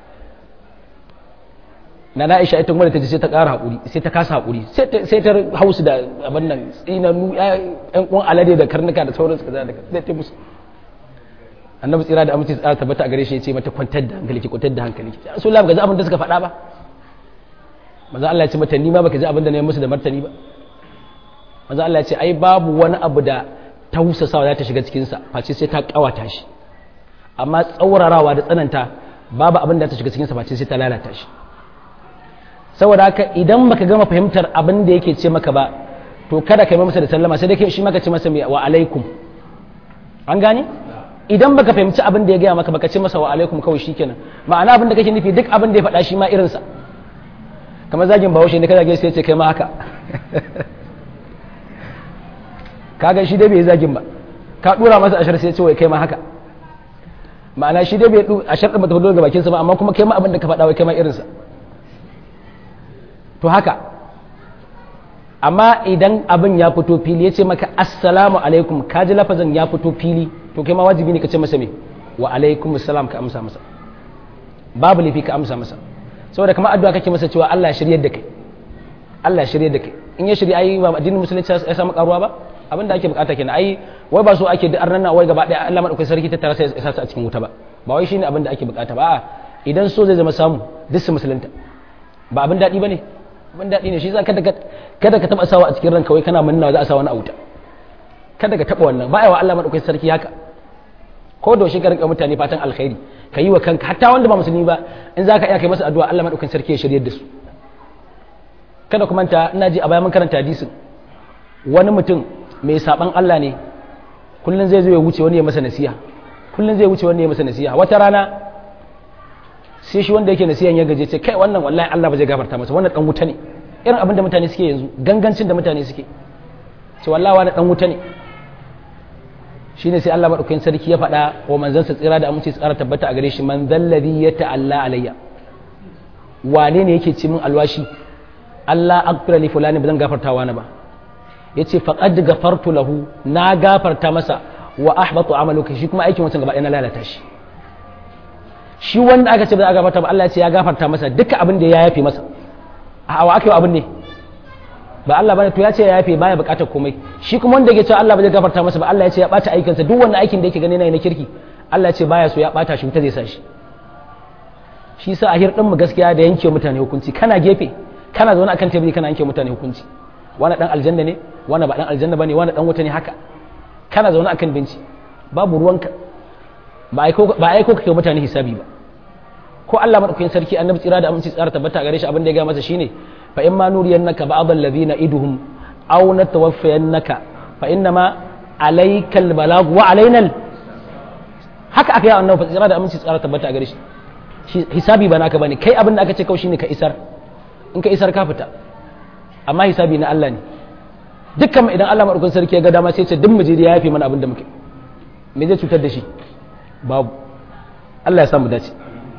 na na isha ita wadda ta ji sai ta ƙara haƙuri sai ta kasa haƙuri sai ta hausu da abin nan tsinanu ƴan ƙun alade da karnuka da sauran su kaza da zai ta musu annabi tsira da amince tsara tabbata a gare shi ya ce mata kwantar da hankali ki kwantar da hankali ki so la baka ji abin da suka faɗa ba manzo Allah ya ce mata ni ma baka ji abin da na yi musu da martani ba manzo Allah ya ce ai babu wani abu da tausasawa za ta shiga cikin sa face sai ta kawata shi amma tsaurarawa da tsananta babu abin da ta shiga cikin sa face sai ta lalata shi saboda haka idan baka gama fahimtar abin da yake ce maka ba to kada ka yi masa da sallama sai dai shi maka ce masa wa alaikum an gane idan baka fahimci abin da ya gaya maka baka ce masa wa alaikum kawai shikenan ma'ana abin da kake nufi duk abin da ya faɗa shi ma irinsa kamar zagin bahaushe ne ka zage sai ya ce kai ma haka kaga shi dai bai zagin ba ka dura masa ashar sai ya ce wai kai ma haka ma'ana shi dai bai ashar din bata fito daga bakinsa ba amma kuma kai ma abin da ka faɗa wai kai ma irinsa to haka amma idan abin ya fito fili ya ce maka assalamu alaikum ka ji lafazin ya fito fili to kai ma wajibi ne ka ce masa me wa alaikum assalam ka amsa masa babu laifi ka amsa masa saboda kamar addu'a kake masa cewa Allah ya shiryar da kai Allah ya shiryar da kai in ya shirya ai ba addinin musulunci ya samu karuwa ba abin da ake bukata kenan ai wai ba so ake da arnan wai gaba daya Allah madaukakin sarki ta tara sai ya sa a cikin wuta ba ba wai shine abin da ake bukata ba idan so zai zama samu duk su musulunta ba abin daɗi ba ne abin daɗi ne shi za kada kada ka taɓa sawa a cikin ranka wai kana manna za a sa wani a wuta kada ka taɓa wannan ba wa Allah madaukakin sarki haka ko da shi ka rinka mutane fatan alkhairi ka yi wa kanka hatta wanda ba musulmi ba in za ka iya kai masa addu'a Allah madaukakin sarki ya shiryar da su kada ku manta ina ji a bayan mun karanta hadisin wani mutum mai saban Allah ne kullun zai zo ya wuce wani ya masa nasiha kullun zai wuce wani ya masa nasiha wata rana sai shi wanda yake nasihan ya gaje ce kai wannan wallahi Allah ba zai gafarta masa wannan dan wuta ne irin abin da mutane suke yanzu gangancin da mutane suke ce wallahi wani dan wuta ne shine sai Allah madaukakin sarki ya faɗa wa manzansa tsira da aminci tsara tabbata a gare shi man zallazi ya ta'alla alayya wane ne yake ci min alwashi Allah akbira li fulani ba zan gafarta wani ba yace faqad gafartu lahu na gafarta masa wa ahbatu amaluka shi kuma aikin wancan gaba ɗaya na lalata shi shi wanda aka ce ba za a gafarta ba Allah ya ce ya gafarta masa duka abin da ya yafe masa a wa ake abin ne ba Allah bane to ya ce ya yafe baya bukatar komai shi kuma wanda yake cewa Allah ba zai gafarta masa ba Allah ya ce ya bata aikinsa duk wannan aikin da yake gani na kirki Allah ya ce baya so ya bata shi wuta zai sa shi shi sa a hirɗin mu gaskiya da yanke mutane hukunci kana gefe kana zaune akan teburi kana yanke mutane hukunci wani dan aljanna ne wani ba dan aljanna bane wani dan wuta ne haka kana zaune akan binci babu ruwanka ba aiko ba aiko kake mutane hisabi ba ko Allah madaukakin sarki annabi tsira da aminci tsara tabbata gare shi abin da ya ga masa shine fa in ma nuriyannaka ba'd alladhina iduhum aw natawaffayannaka fa innama alaykal balag wa alaina haka aka yi annabi tsira da aminci tsara tabbata gare shi hisabi ba naka bane kai abin da aka ce kawai shine ka isar in ka isar ka fita amma hisabi na Allah ne dukkan idan Allah madaukakin sarki ya ga dama sai ce duk mujiri ya yafe mana abin da muke me zai cutar da shi babu Allah ya samu dace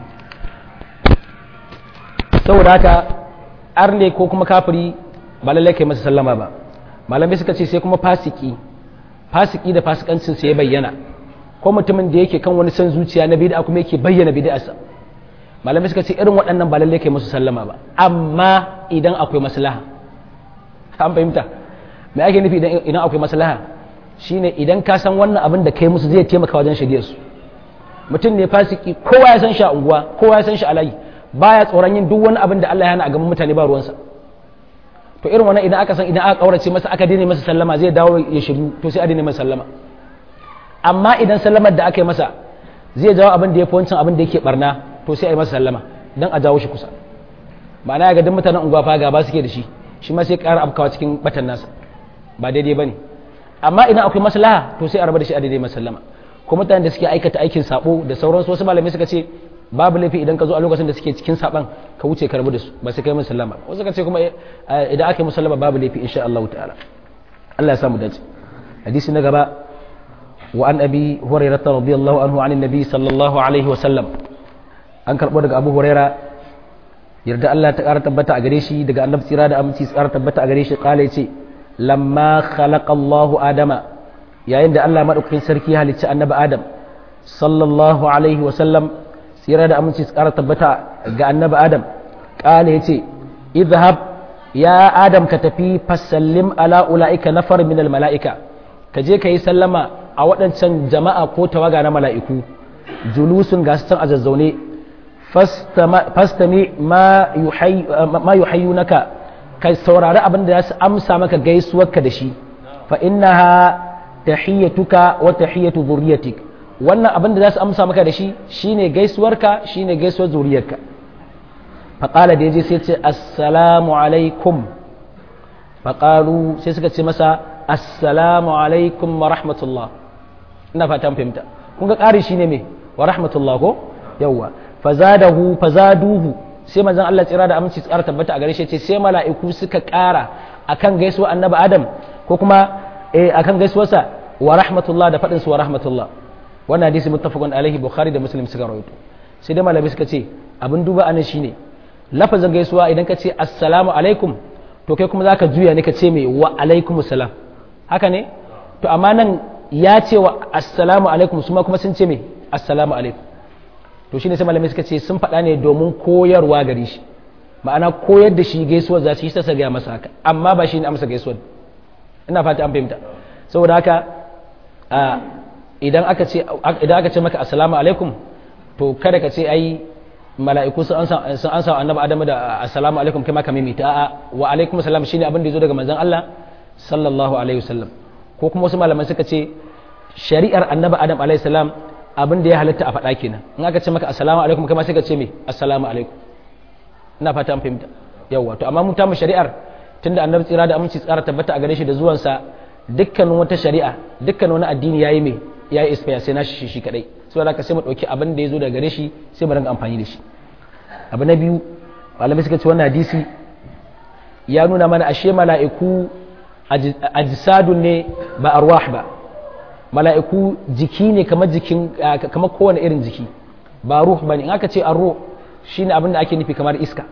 saboda haka arne ko kuma kafiri ba lallai kai masa sallama ba malamai suka ce sai kuma fasiki fasiki da fasikancin sa ya bayyana ko mutumin da yake kan wani san zuciya na bid'a kuma yake bayyana bid'arsa malamai suka ce irin waɗannan ba lallai kai musu sallama ba amma idan akwai maslaha an fahimta me ake nufi idan akwai maslaha shine idan ka san wannan abin da kai musu zai taimaka wajen shirye su mutum ne fasiki kowa ya san shi a unguwa kowa ya san shi a layi baya tsoron yin duk wani abin da Allah ya hana a gaban mutane ba ruwansa to irin wannan idan aka san idan aka kaurace masa aka daina masa sallama zai dawo ya shiryu to sai a daina masa sallama amma idan sallamar da aka yi masa zai jawo abin da ya fi wancan abin da yake barna to sai a yi masa sallama dan a jawo shi kusa ma'ana ya ga duk mutanen unguwa fa gaba suke da shi shi ma sai ƙara afkawa cikin batan nasa ba daidai bane amma idan akwai maslaha to sai a raba da shi a daidai masa sallama ko mutanen da suke aikata aikin sabo da sauransu wasu malamai suka ce babu laifi idan ka zo a lokacin da suke cikin saban ka wuce ka rabu da su ba sai kai musu sallama wasu ka ce kuma idan aka yi musu sallama babu laifi insha Allah ta'ala Allah ya samu dace hadisi na gaba wa an abi hurairah radiyallahu anhu an nabi sallallahu alaihi wa sallam an karbo daga abu huraira yarda Allah ta ƙara tabbata a gare shi daga annabi tsira da aminci tsara tabbata a gare shi kala yace lamma khalaqa Allahu adama yayin da Allah madaukakin sarki ya halicci annabi adam sallallahu alaihi wa sallam tsira da aminci tsara tabbata ga annabi adam ƙala ya ce idhab ya adam ka tafi fasallim ala ula'ika nafar min mala'ika ka je ka yi sallama a waɗancan jama'a ko tawaga na mala'iku julusun ga su a zazzaune fastami ma yuhayyu naka ka saurari abin da za su amsa maka gaisuwarka da shi fa innaha tahiyyatuka wa tahiyyatu zurriyatik wannan abin da za su amsa maka da shi shine gaisuwarka shine gaisuwar zuriyarka faƙala da ya je sai ce assalamu alaikum faƙalu sai suka ce masa assalamu alaikum wa rahmatullah ina fata fahimta kun ga ƙari shine me wa rahmatullah ko yawwa fazadahu fazaduhu sai manzon Allah tsira da aminci tsara tabbata a gare shi ce sai mala'iku suka ƙara akan gaisuwar annabi Adam ko kuma eh akan gaisuwarsa wa rahmatullah da faɗin su wa rahmatullah wannan hadisi muttafaqun alaihi bukhari da muslim suka rawaito sai dai malamai suka ce abin duba anan shine lafazin gaisuwa idan ka ce assalamu alaikum to kai kuma zaka juya ne ka ce mai wa alaikum salam haka ne to amma nan ya ce wa assalamu alaikum su ma kuma sun ce mai assalamu alaikum to shine sai malamai suka ce sun faɗa ne domin koyarwa gare shi ma'ana koyar da shi gaisuwar za su yi ta gaya masa haka amma ba shi ne amsa gaisuwar ina fata an fahimta saboda haka idan aka ce idan aka ce maka assalamu alaikum to kada ka ce ai mala'iku sun ansa sun ansa annabi adamu da assalamu alaikum kai ma ka mimita a'a wa alaikum assalam shine abin da yazo daga manzon Allah sallallahu alaihi wasallam ko kuma wasu malaman suka ce shari'ar annabi adam alaihi salam abin da ya halatta a faɗa kenan in aka ce maka assalamu alaikum kai ma sai ka ce me assalamu alaikum ina fata an fahimta yawa to amma mun ta mu shari'ar tunda annabi tsira da aminci tsara tabbata a gare shi da zuwansa dukkanin wata shari'a dukkan wani addini yayi me yayi isfiya sai na shi shi kadai saboda haka sai mu dauki abin da ya zo daga gare shi sai mu ringa amfani da shi abu na biyu malamai suka ce wannan hadisi ya nuna mana ashe mala'iku ajsadun ne ba arwah ba mala'iku jiki ne kamar jikin kamar kowane irin jiki ba ruh bane in aka ce arruh shine abin da ake nufi kamar iska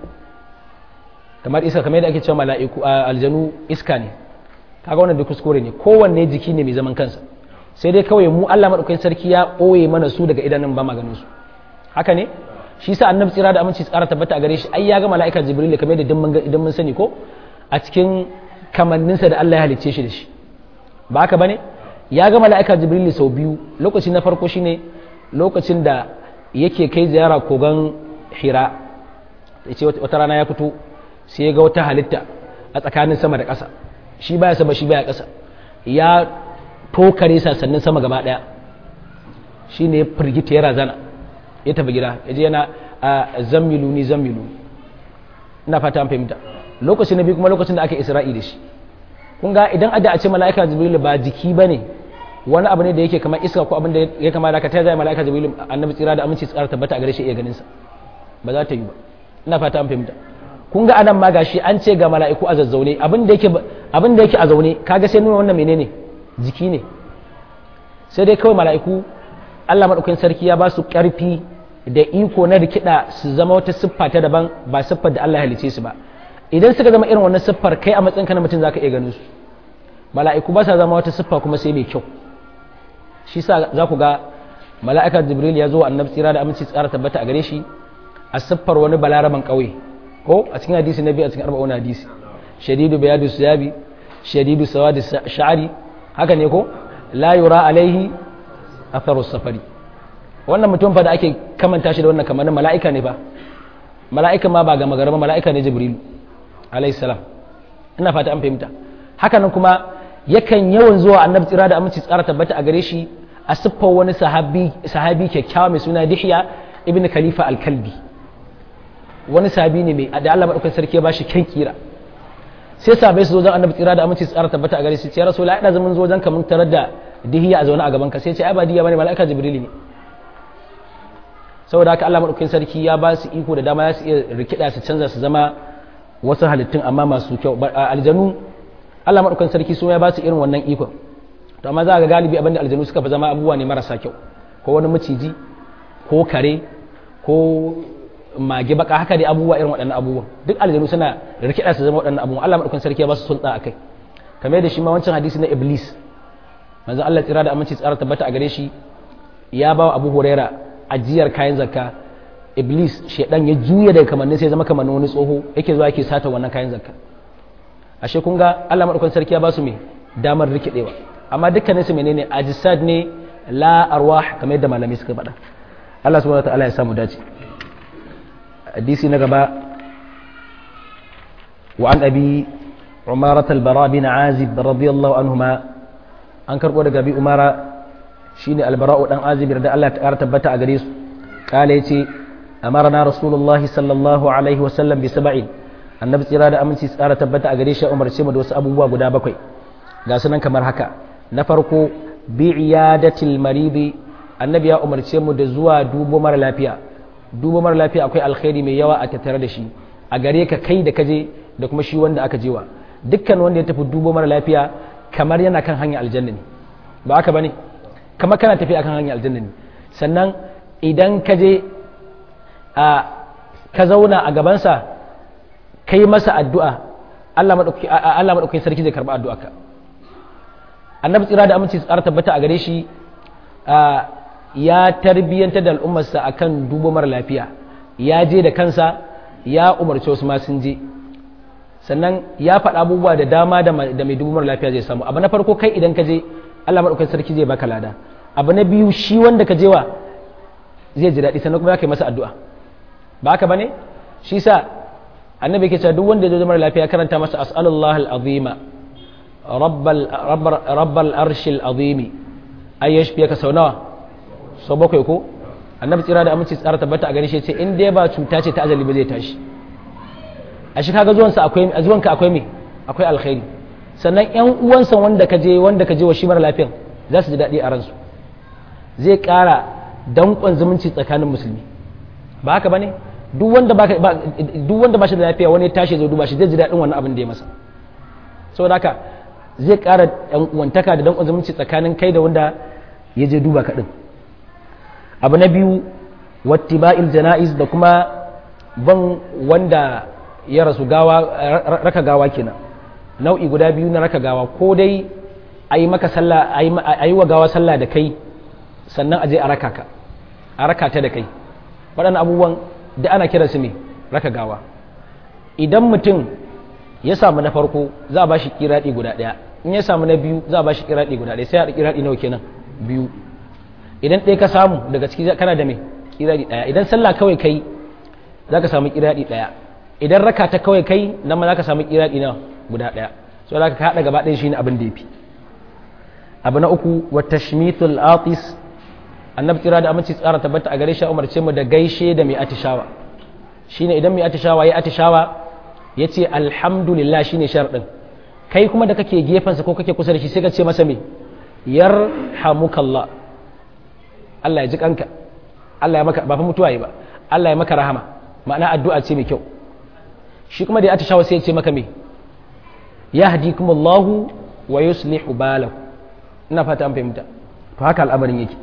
kamar iska kamar yadda ake cewa mala'iku aljanu iska ne kaga wannan duk kuskure ne kowanne jiki ne mai zaman kansa sai dai kawai mu Allah madaukakin sarki ya ɓoye mana su daga idanun ba maganin su haka ne shi sa annabi tsira da aminci tsara tabbata a gare shi ai ya ga mala'ika jibril kamar yadda idan mun sani ko a cikin kamanninsa da Allah ya halicce shi da shi ba haka bane ya ga mala'ika jibril sau biyu lokaci na farko shine lokacin da yake kai ziyara kogon hira ya ce wata rana ya fito sai ya ga wata halitta a tsakanin sama da ƙasa shi baya sama shi baya ƙasa ya tokare sannan sama gaba ɗaya shi ne ya firgita ya razana ya tafi gida ya je yana a zammilu ni zammilu ina fata an fahimta lokacin na biyu kuma lokacin da aka isra'i da shi kun ga idan ada a ce mala'ika jibril ba jiki ba ne wani abu ne da yake kamar iska ko abin da ya kama da ka ta zai mala'ika jibril annabi tsira da aminci tsara tabbata a gare shi iya ganin sa ba za ta yi ba ina fata an fahimta kun ga anan ma gashi an ce ga mala'iku a zazzaune abin da yake abin da yake a zaune kaga sai nuna wannan menene jiki ne sai dai kawai mala'iku Allah madaukakin sarki ya ba su karfi da iko na rikida su zama wata siffa ta daban ba siffar da Allah ya halice su ba idan suka zama irin wannan siffar kai a matsayin ka na mutum zaka iya ganin su mala'iku ba sa zama wata siffa kuma sai mai kyau shi sa za ku ga mala'ika jibril ya zo wa annabi tsira da aminci tsara tabbata a gare shi a siffar wani balaraban ƙauye ko a cikin hadisi na biyu a cikin arba'un hadisi shadidu bayadu siyabi shadidu sawadi sha'ari haka ne ko la yura alaihi atharu safari wannan mutum fa da ake kamanta shi da wannan kamar mala'ika ne ba mala'ika ma ba ga magaraba mala'ika ne jibril alaihi salam ina fata an fahimta haka nan kuma yakan yawan zuwa annabi tsira da aminci tsara tabbata a gare shi a siffar wani sahabi sahabi kyakkyawa mai suna dihya ibn khalifa al-kalbi wani sahabi ne mai da Allah madaukakin sarki ya bashi kyan kira sai sahabbai su zo zan annabi tsira da aminci tsara tabbata a gare shi ya rasulullahi ina zaman zo zan kamun tarar da dihiya a zaune a gaban ka sai ce ai ba dihiya bane mala'ika jibril ne saboda haka Allah madaukakin sarki ya ba su iko da dama ya su iya rikida su canza su zama wasu halittun amma masu kyau aljanu Allah madaukakin sarki su ya ba su irin wannan ikon to amma za ga galibi abinda aljanu suka fi zama abubuwa ne marasa kyau ko wani maciji ko kare ko mage baka haka dai abubuwa irin waɗannan abubuwan duk aljanu suna rikida su zama waɗannan abubuwan Allah madaukakin sarki ya ba su sulta akai kamar da shi ma wancan hadisi na iblis manzon Allah tsira da aminci tsara tabbata a gare shi ya ba wa Abu Huraira ajiyar kayan zakka iblis shedan ya juya daga kamannin sai zama kamannin wani tsoho yake zuwa yake sata wannan kayan zakka ashe kun ga Allah madaukakin sarki ya ba su me damar rikidewa amma dukkanin su menene ajisad ne la arwah kamar yadda malamai suka faɗa Allah subhanahu wataala ya samu dace hadisi na gaba wa an abi umarat al-bara bin azib radiyallahu anhuma an karbo daga bi umara shine al-bara'u dan azib da Allah ta tabbata a gare su kale yace amarna rasulullahi sallallahu alaihi wasallam bi sab'in annabi tsira da aminci tsara tabbata a gare shi umarce mu da wasu abubuwa guda bakwai ga sunan kamar haka na farko bi iyadatil maridi annabi ya umarce mu da zuwa dubo mara lafiya dubo mara lafiya akwai alkhairi mai yawa a tattare da shi a gare ka kai da kaje da kuma shi wanda aka jewa dukkan wanda ya tafi dubo mara lafiya kamar yana kan hanyar aljanna ne ba haka bane kamar kana tafi akan hanyar aljanna ne sannan idan ka je a ka zauna a gabansa ka yi masa addu'a Allah maɗauki sarki zai karɓi addu'arka annabi tsira da aminci tsara tabbata a gare shi ya tarbiyyanta da al'ummarsa akan dubo mara lafiya ya je da kansa ya umarci wasu ma sun je sannan ya faɗa abubuwa da dama da mai dubo mara lafiya zai samu abu na farko kai idan ka je Allah maɗauki sarki zai baka lada abu na biyu shi wanda ka je wa zai ji daɗi sannan kuma ya kai masa addu'a ba haka bane shi sa annabi ke cewa duk wanda ya zo mara lafiya karanta masa as'alullah al-azima rabbal rabbal arshil azimi ay yashfiyaka sau nawa sau bakwai ko annabi tsira da aminci tsara tabbata a gare shi ce in dai ba cuta ce ta ajali ba zai tashi a shi kaga zuwansa akwai a zuwanka akwai me akwai alkhairi sannan yan uwansa wanda ka je wanda ka je wa shi mara lafiyan za su ji daɗi a ransu zai ƙara danƙon zumunci tsakanin musulmi ba haka bane duk wanda ba duk wanda ba shi da lafiya wani tashi zai duba shi zai ji daɗin wannan abin da ya masa saboda haka zai ƙara ɗan uwantaka da danƙon zumunci tsakanin kai da wanda ya je duba ka ɗin abu na biyu wattiba'il jana'iz da kuma ban wanda ya rasu gawa raka gawa kenan nau'i guda biyu na raka gawa ko dai a yi maka sallah a yi wa gawa sallah da kai sannan a je a raka ka a raka ta da kai waɗannan abubuwan da ana kira su ne raka gawa idan mutum ya samu na farko za a ba shi kiraɗi guda ɗaya in ya samu na biyu za a ba shi kiraɗi guda ɗaya sai a kiraɗi nawa kenan biyu idan ɗaya ka samu daga ciki kana da mai kiraɗi ɗaya idan sallah kawai kai za ka samu kiraɗi ɗaya idan raka ta kawai kai nan ma za ka samu kiraɗi na guda ɗaya so za ka haɗa gaba ɗaya shi ne abin da ya fi abu na uku wa tashmithul atis annabi kira da aminci tsara tabbata a gare shi umarce mu da gaishe da mai atishawa shine idan mai atishawa ya atishawa ya ce alhamdulillah shine sharɗin kai kuma da kake gefensa ko kake kusa da shi sai ka ce masa me yarhamukallah Allah ya ji kanka Allah ya maka ba fa mutuwa yi ba Allah ya maka rahama ma'ana addu'a ce mai kyau shi kuma da ya atishawa sai ya ce maka me yahdikumullahu wa yuslihu balakum ina fata an fahimta to haka al'amarin yake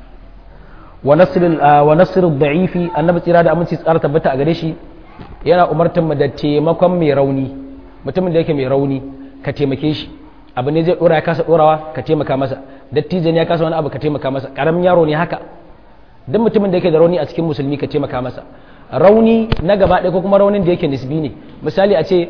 wa nasrul da'ifi annabi tsira da aminci tsara tabbata a gare shi yana umartar mu da taimakon mai rauni mutumin da yake mai rauni ka taimake shi abu ne zai dora ya kasa dorawa ka taimaka masa dattijan ya kasa wani abu ka taimaka masa karamin yaro ne haka duk mutumin da yake da rauni a cikin musulmi ka taimaka masa rauni na gaba ɗaya ko kuma raunin da yake nisbi ne misali a ce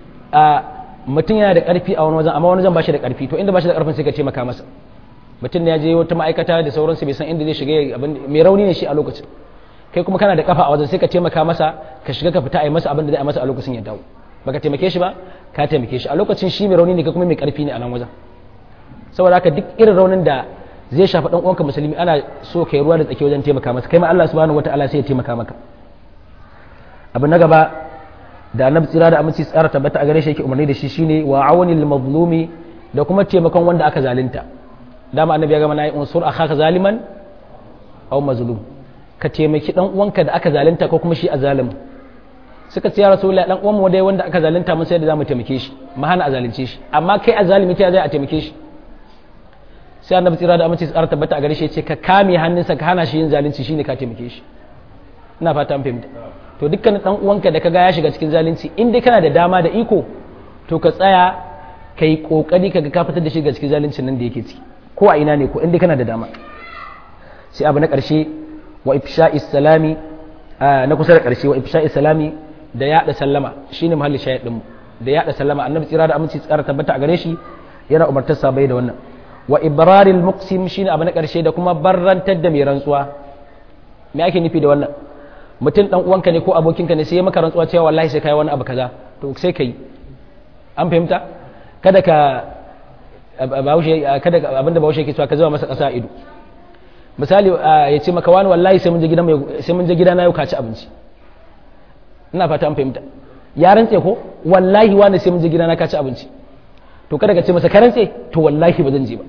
mutum yana da ƙarfi a wani wajen amma wani wajen ba shi da ƙarfi to inda ba shi da ƙarfin sai ka taimaka masa mutum ya je wata ma'aikata da sauransu bai san inda zai shiga abin mai rauni ne shi a lokacin kai kuma kana da kafa a wajen sai ka taimaka masa ka shiga ka fita a yi masa abin da zai a masa a lokacin ya dawo baka taimake shi ba ka taimake shi a lokacin shi mai rauni ne kai kuma mai ƙarfi ne a nan wajen saboda haka duk irin raunin da zai shafi dan uwanka musulmi ana so kai ruwa da tsaki wajen taimaka masa kai ma Allah subhanahu wataala sai ya taimaka maka abu na gaba da annabi tsira da aminci tsara tabbata a gare shi yake umarni da shi shine wa awanil mazlumi da kuma taimakon wanda aka zalunta dama annabi ya gama nayi unsur akhaka zaliman aw mazlum ka taimaki dan uwanka da aka zalunta ko kuma shi a zalim suka ce ya rasulullahi dan uwan mu dai wanda aka zalunta mun sai da zamu taimake shi mu hana a zalunce shi amma kai a zalimi ta zai a taimake shi sai annabi tsira da aminci tsara tabbata a gare shi ya ce ka kame hannunsa ka hana shi yin zalunci shine ka taimake shi ina fata an fahimta to dukkan dan uwanka da kaga ya shiga cikin zalunci in dai kana da dama da iko to ka tsaya ka yi kokari kaga ka fitar da shi ga cikin zaluncin nan da yake ciki ko a ina ne ko in dai kana da dama sai abu na karshe wa ifsha'is salami na kusa da karshe wa ifsha'is salami da yada sallama shine muhalli shayid din mu da yada sallama annabi tsira da aminci tsara tabbata a gare shi yana umartar sabai da wannan wa ibraril muqsim shine abu na karshe da kuma barrantar da mai rantsuwa me ake nufi da wannan mutum dan uwanka ne ko abokinka ne sai ya maka rantsuwa cewa wallahi sai kai wani abu kaza to sai kai an fahimta kada ka bahaushe kada abinda bahaushe yake cewa ka zama masa kasa ido misali ya ce maka wani wallahi sai mun je gidan sai mun je gidana yau ka ci abinci ina fata an fahimta ya rantse ko wallahi wani sai mun je gidana ka ci abinci to kada ka ce masa ka rantse to wallahi ba zan je ba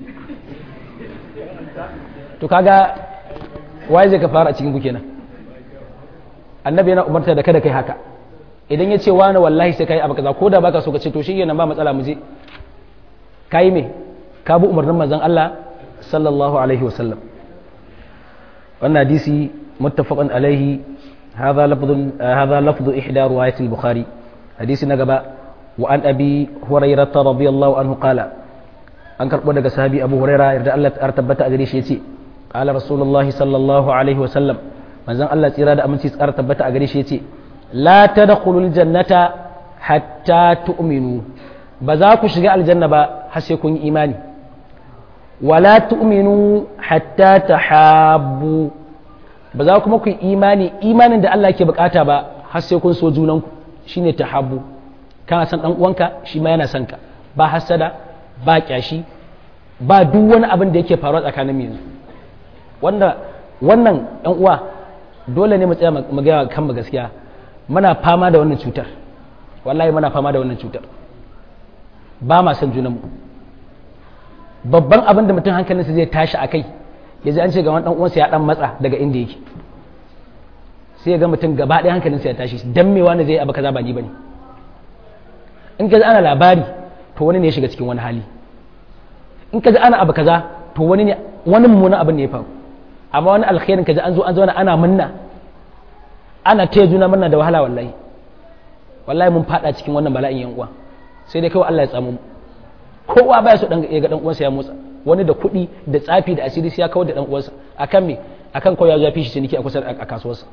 to kaga waye zai ka fara a cikin ku kenan annabi yana umarta da kada kai haka idan ya ce wani wallahi sai kai abu kaza ko da baka so ka ce to shi yana ba matsala mu je kai me ka bi umarnin manzon Allah sallallahu alaihi wasallam wannan hadisi muttafaqun alaihi hadha lafdhu hadha lafdhu ihda riwayat al-bukhari hadisi na gaba wa an abi hurairah radiyallahu anhu qala an karbo daga sahabi abu hurairah yarda Allah ta tabbata a gare shi yace qala rasulullahi sallallahu alaihi wasallam manzon Allah tsira da aminci tsara tabbata a gare shi yace la tadkhulul jannata hatta tu'minu ba za ku shiga aljanna ba har sai kun yi imani wala tu'minu hatta tahabbu ba za kuma ku yi imani imanin da Allah ke bukata ba har sai kun so junanku shine tahabbu kana san dan uwanka shi ma yana son ka ba hasada ba kyashi ba duk wani abin da yake faruwa tsakanin mu yanzu wanda wannan yan uwa dole ne mu tsaya mu ga kan mu gaskiya muna fama da wannan cutar wallahi muna fama da wannan cutar ba ma san junanmu babban abin da mutum hankalinsa zai tashi a kai ya ji an ce ga wani dan uwansa ya dan matsa daga inda yake sai ya ga mutum gaba ɗaya hankalinsa ya tashi dan me wani zai abu kaza ba ni bane in ka ji ana labari to wani ne ya shiga cikin wani hali in ka ji ana abu kaza to wani ne wani mummunan abin ne ya faru amma wani alkhairin ka ji an zo an zauna ana munna ana taya juna murna da wahala wallahi wallahi mun fada cikin wannan bala'in yan uwa sai dai kawai Allah ya tsamu kowa baya so ya ga dan uwansa ya motsa wani da kuɗi da tsafi da asiri sai ya kawar da dan uwansa akan me akan kawai ya zo ya fishi ciniki a kusa a kasuwarsa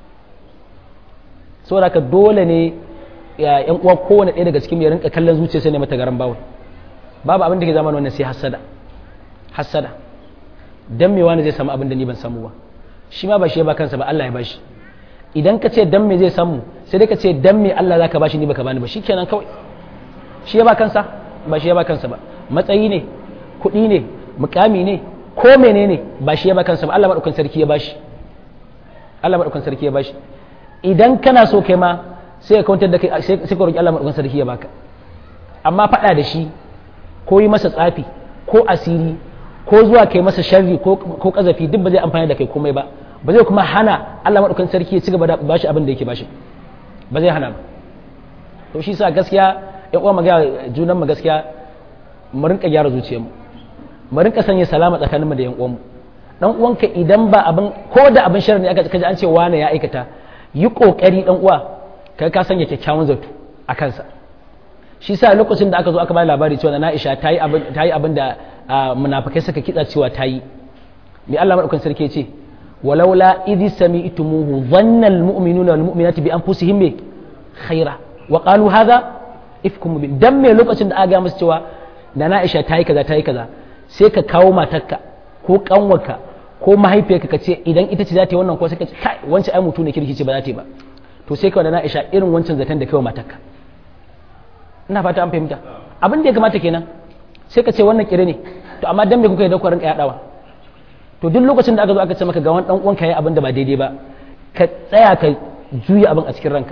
saboda haka dole ne yan uwa kowane ɗaya daga cikin ya rinka kallon zuciyarsa ne mata garan bawul babu abin da ke zama wannan sai hasada hasada dan me wani zai samu abin da ni ban samu ba shi ma ba shi ya ba kansa ba Allah ya bashi idan ka ce dan me zai samu sai dai ka ce dan me Allah zaka bashi ni baka bani ba shikenan kawai shi ya ba kansa ba shi ya ba kansa ba matsayi ne kuɗi ne mukami ne ko menene ba shi ya ba kansa ba Allah madaukakin sarki ya bashi Allah madaukakin sarki ya bashi idan kana so kai ma sai ka kwantar da kai sai ka roki Allah madaukakin sarki ya baka amma faɗa da shi ko yi masa tsafi ko asiri ko zuwa kai masa sharri ko kazafi duk ba zai amfani da kai komai ba ba zai kuma hana Allah madaukakin sarki ya ci gaba da bashi abin da yake bashi ba zai hana ba to shi sa gaskiya ya uwa magana junan mu gaskiya mu rinka gyara zuciyarmu mu rinka sanya salama tsakaninmu da yan uwanmu dan uwanka idan ba abin ko da abin sharri ne aka kaji an ce wani ya aikata yi kokari dan uwa kai ka sanya kyakkyawan zato a kansa shi sa lokacin da aka zo aka ba labari cewa na Aisha ta yi abin ta yi abin da munafikai suka kitsa cewa ta yi me Allah madaukakin sarki ya ce walaula idh sami'tumuhu dhanna almu'minuna wal mu'minatu bi anfusihim bi khaira wa qalu hadha ifkum mubin dan me lokacin da aka ga musu cewa da na Aisha ta yi kaza ta yi kaza sai ka kawo matarka ko kanwarka ko mahaifiyarka ka ce idan ita ce za ta yi wannan ko sai ka ce kai wancan ai mutu ne kirki ce ba za ta yi ba to sai ka da na Aisha irin wancan zaton da kai wa matarka ina fata an fahimta abin da ya kamata kenan sai ka ce wannan kire ne to amma dan me kuka yi da rinka yadawa to duk lokacin da aka zo aka ce maka ga wani dan uwanka yayi abin da ba daidai ba ka tsaya ka juya abin a cikin ranka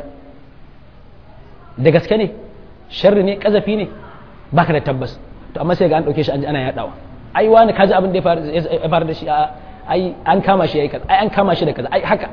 da gaske ne sharri ne kazafi ne baka da tabbas to amma sai ga an dauke shi an ji ana yadawa ai wani kaji abin da ya faru da shi ai an kama shi yayi kaza ai an kama shi da kaza ai haka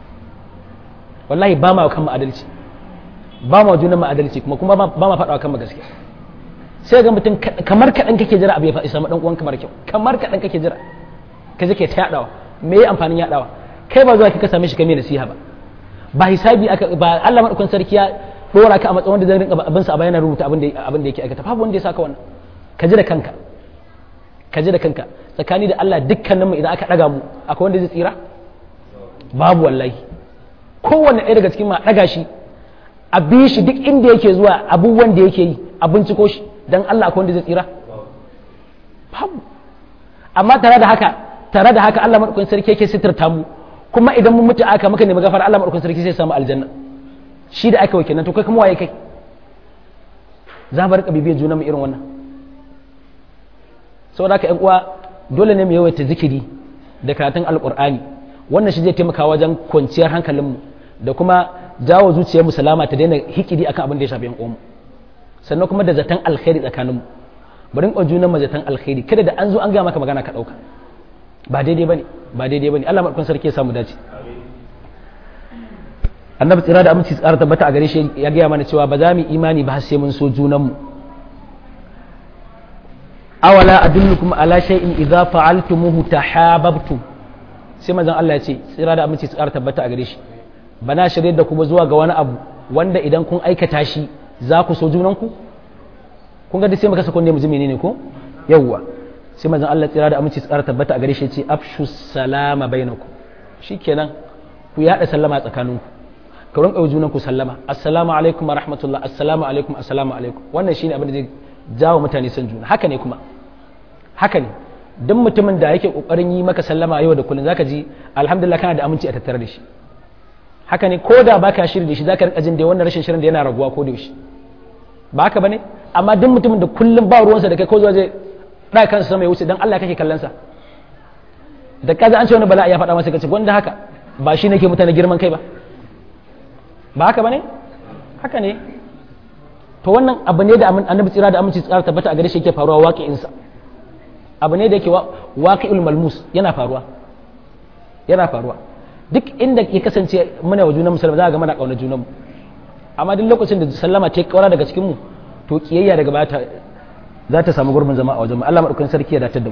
wallahi ba ma kan adalci ba ma junan adalci kuma kuma ba ma faɗawa kan gaskiya sai ga mutum kamar kaɗan kake jira abu ya faɗi samu ɗan uwan kamar kyau kamar kaɗan kake jira ka je ke ta yaɗawa me ya amfanin yaɗawa kai ba zuwa ka same shi kai nasiha ba ba hisabi aka ba Allah madaukakin sarki ya dora ka a matsayin wanda zai rinka abin sa a bayanan rubuta abin da abin da yake aikata babu wanda ya saka wannan ka ji da kanka ka ji da kanka tsakani da Allah dukkaninmu idan aka daga mu akwai wanda zai tsira babu wallahi kowanne ɗaya daga cikin ma daga shi a bi shi duk inda yake zuwa abubuwan da yake yi a binciko shi dan Allah akwai wanda zai tsira babu amma tare da haka tare da haka Allah madaukakin sarki yake sitirta mu kuma idan mun mutu aka muka nemi gafara Allah madaukakin sarki sai samu aljanna shi da aka wake nan to kai kuma waye kai za mu rika bibiyar juna mu irin wannan saboda haka ƴan uwa dole ne mu yawaita zikiri da karatun alqur'ani wannan shi zai taimaka wajen kwanciyar hankalinmu da kuma jawo zuciyarmu salama ta daina hikidi akan abin da ya shafi ƴan uwanmu sannan kuma da zaton alkhairi tsakaninmu bari in junan mu zaton alkhairi kada da an zo an ga maka magana ka ɗauka ba daidai bane ba daidai bane Allah madaukakin sarki ya samu dace annabi tsira da aminci tsara tabbata a gare shi ya gaya mana cewa ba za mu imani ba sai mun so junanmu awala adullukum ala shay'in idza fa'altumuhu tahabbtum sai manzon Allah ya ce tsira da aminci tsara tabbata a gare shi bana shirye da kuma zuwa ga wani abu wanda idan kun aikata shi za ku so junanku kun ga duk sai muka sako ne mu ji menene ko yawwa sai manzon Allah tsira da aminci tsara tabbata a gare shi ya ce afshu salama bainakum shikenan ku yada sallama tsakaninku ka rinka yi junan ku sallama assalamu alaikum wa rahmatullah assalamu alaikum assalamu alaikum wannan shine abin da zai jawo mutane son juna haka ne kuma haka ne duk mutumin da yake kokarin yi maka sallama yau da kullun zaka ji alhamdulillah kana da aminci a tattare da shi haka ne ko da baka shiri da shi zaka rinka jin da wannan rashin shirin da yana raguwa ko da yaushe ba haka bane amma duk mutumin da kullum ba ruwansa da kai ko zuwa zai da kansa sama ya wuce dan Allah kake kallon sa da kaza an ce wani bala'i ya faɗa masa kace wanda haka ba shi nake mutane girman kai ba ba haka bane haka ne to wannan abu ne da annabi tsira da aminci tsara tabbata a gare shi yake faruwa waqi'insa abu ne da yake waqi'ul malmus yana faruwa yana faruwa duk inda ya kasance muna wa junan musulmi za ga muna kauna junan mu amma duk lokacin da sallama ta kaura daga cikin mu to kiyayya daga baya za ta samu gurbin zama a wajen mu Allah madaukakin sarki ya datar da mu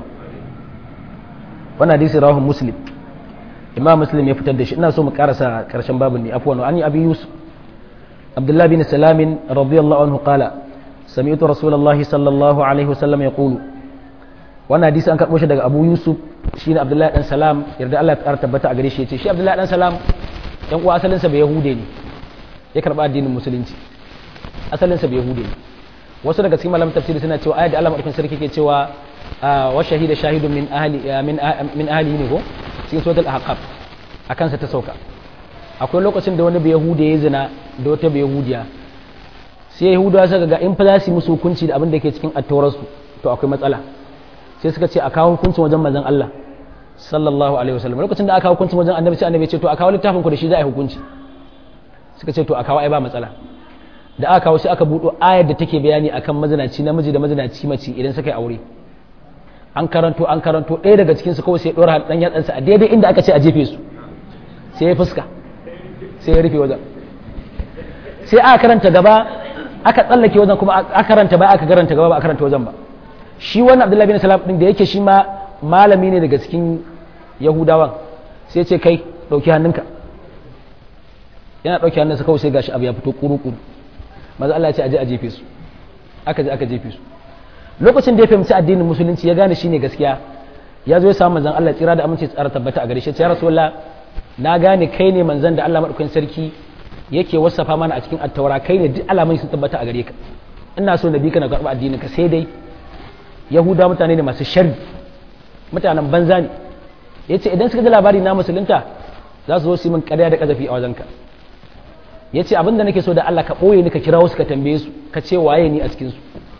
wannan hadisi rawahu muslim imam muslim ya fitar da shi ina so mu karasa karshen babin ne afwan an abi yusuf abdullah bin salam radiyallahu anhu qala sami'tu rasulullahi sallallahu alaihi wasallam yaqulu wannan hadisi an karbo shi daga abu yusuf shine abdullahi dan salam yarda Allah ya ƙara tabbata a gare shi yace shi abdullahi dan salam dan uwa asalin sa bai yahude ne ya karba addinin musulunci asalin sa bai yahude ne wasu daga cikin malaman tafsiri suna cewa ayat da Allah madaukakin sarki ke cewa wa shahida shahidun min ahli min min ahli ne ko cikin suratul ahqaf akan sa ta sauka akwai lokacin da wani bai yahude ya zina da wata bai yahudiya sai yahudawa suka ga in fa za su yi musu hukunci da abin da ke cikin attaurarsu to akwai matsala sai suka ce a kawo hukuncin wajen manzon Allah sallallahu alaihi wasallam lokacin da aka kawo hukuncin wajen annabi sai annabi ya ce to a kawo littafin ku da shi za a yi hukunci suka ce to a kawo ai ba matsala da aka kawo sai aka buɗo ayar da take bayani akan mazinaci namiji da mazinaci mace idan suka yi aure an karanto an karanto ɗaya daga cikin su kawai sai ɗora ɗan yatsansa a daidai inda aka ce a jefe su sai ya fuska sai ya rufe wajen sai aka karanta gaba aka tsallake wajen kuma aka karanta ba aka karanta gaba ba a karanta wajen ba shi wannan abdullahi bin salam din da yake shi ma malami ne daga cikin yahudawan sai ce kai ɗauki hannunka yana ɗauki hannunsa kawai sai gashi abu ya fito kuru-kuru maza Allah ya ce aje a jefe su aka je aka jefe su lokacin da ya fahimci addinin musulunci ya gane shine gaskiya ya zo ya samu manzon Allah tsira da aminci tsara tabbata a gare shi ya rasulullah na gane kai ne manzon da Allah madaukakin sarki yake wasafa mana a cikin attaura kai ne duk alamun sun tabbata a gare ka ina so na bi ka na karɓi addinin ka sai dai yahuda mutane ne masu sharri mutanen banza ne yace idan suka ji labari na musulunta za su zo su yi min ƙarya da ƙazafi a wajenka ya ce abinda nake so da Allah ka ɓoye ni ka kira wasu ka tambaye su ka ce waye ni a cikinsu